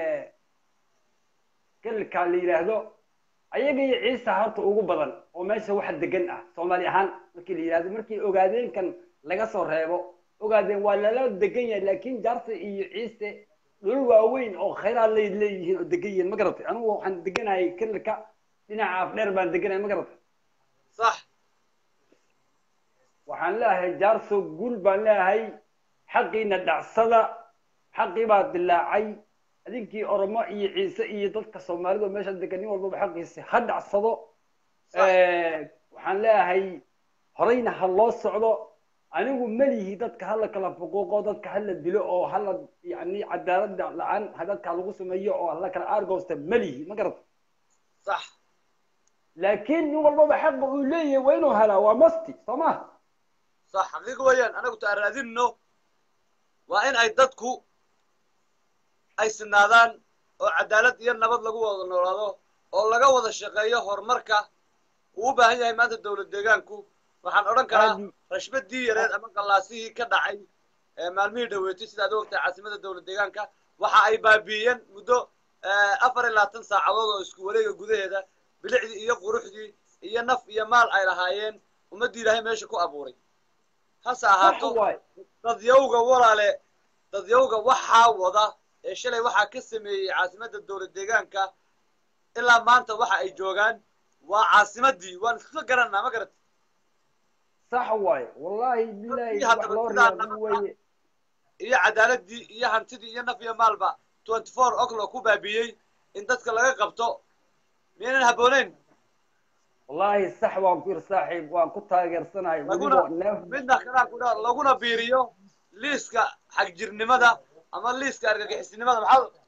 galilka la yidhaahdo ayaga iyo ciisa horta ugu badan oo meesha waxa degan ah soomaali ahaan markii la yidhahdo markii ogaadeenkan laga soo reebo ogaadeen waa lala degan yahay laakiin jaarta iyo ciise dhul waaweyn oo khayraad lay leeyihiin oo degan yihiin ma garatay anigu waxaan deganahay galilka dhinaca afdheer baan deganahay ma garatay sax waxaan leeyahay jaarso guul baan leeyahay xaqiina dhacsada xaqii baa dilaacay adinkii oromo iyo ciise iyo dadka soomaalida oo meesha degan nin walbaba xaqiisa ha dhacsado waxaan leeyahay horeyna ha loo socdo anigu melihi dadka hala kala fuquuqo dadka hala dilo oo hala yani cadaalada la-aan ha dadka lagu sameeyo oo hala kala aargoosta melihi ma garata sax laakiin nin walbaba xaqa uu leeyahay waa inuu helaa waa masti soo ma sax xaqiiq weeyaan anagu ta raadinno waa in ay dadku ay sinaadaan oo cadaalad iyo nabad lagu wada noolaado oo laga wada shaqeeyo horumarka uu u baahan yahay maanta dowlad deegaanku waxaan odhan karaa Aad- rashbadii yareed ama gallaasihii ka dhacay ee maalmihii dhaweetay sidaad ogtahay caasimada dowlad deegaanka waxa ay baabiiyeen muddo eh, afar iyo labaatan saacadood oo isku wareega gudaheeda bilicdii iyo quruxdii iyo naf iyo maal ay lahaayeen ummaddii ilaahay meesha ku abuuray hase ahaato Sax waay. dadyawga walaale dadyawga waxaa wada ee shalay waxaa ka sameeyey caasimadda dowlad deegaanka ilaa maanta waxa ay joogaan waa caasimadii waan iska garanaa ma garat sax waay wallahi bilahi Dadkii wax haddaba loo sidaa riyaaqin nabad weeye iyo cadaaladii iyo hantidii iyo naf iyo maalba twenty four o'clock ku baabiyey in dadka laga qabto miyaynan habbooneyn wallahi sax waan ku yir saaxiib waan ku taageersanahay laguna weliba neef midna kalaa ku dhaa laguna biiriyo liiska xagjirnimada ama liiska argagixisnimada maxaa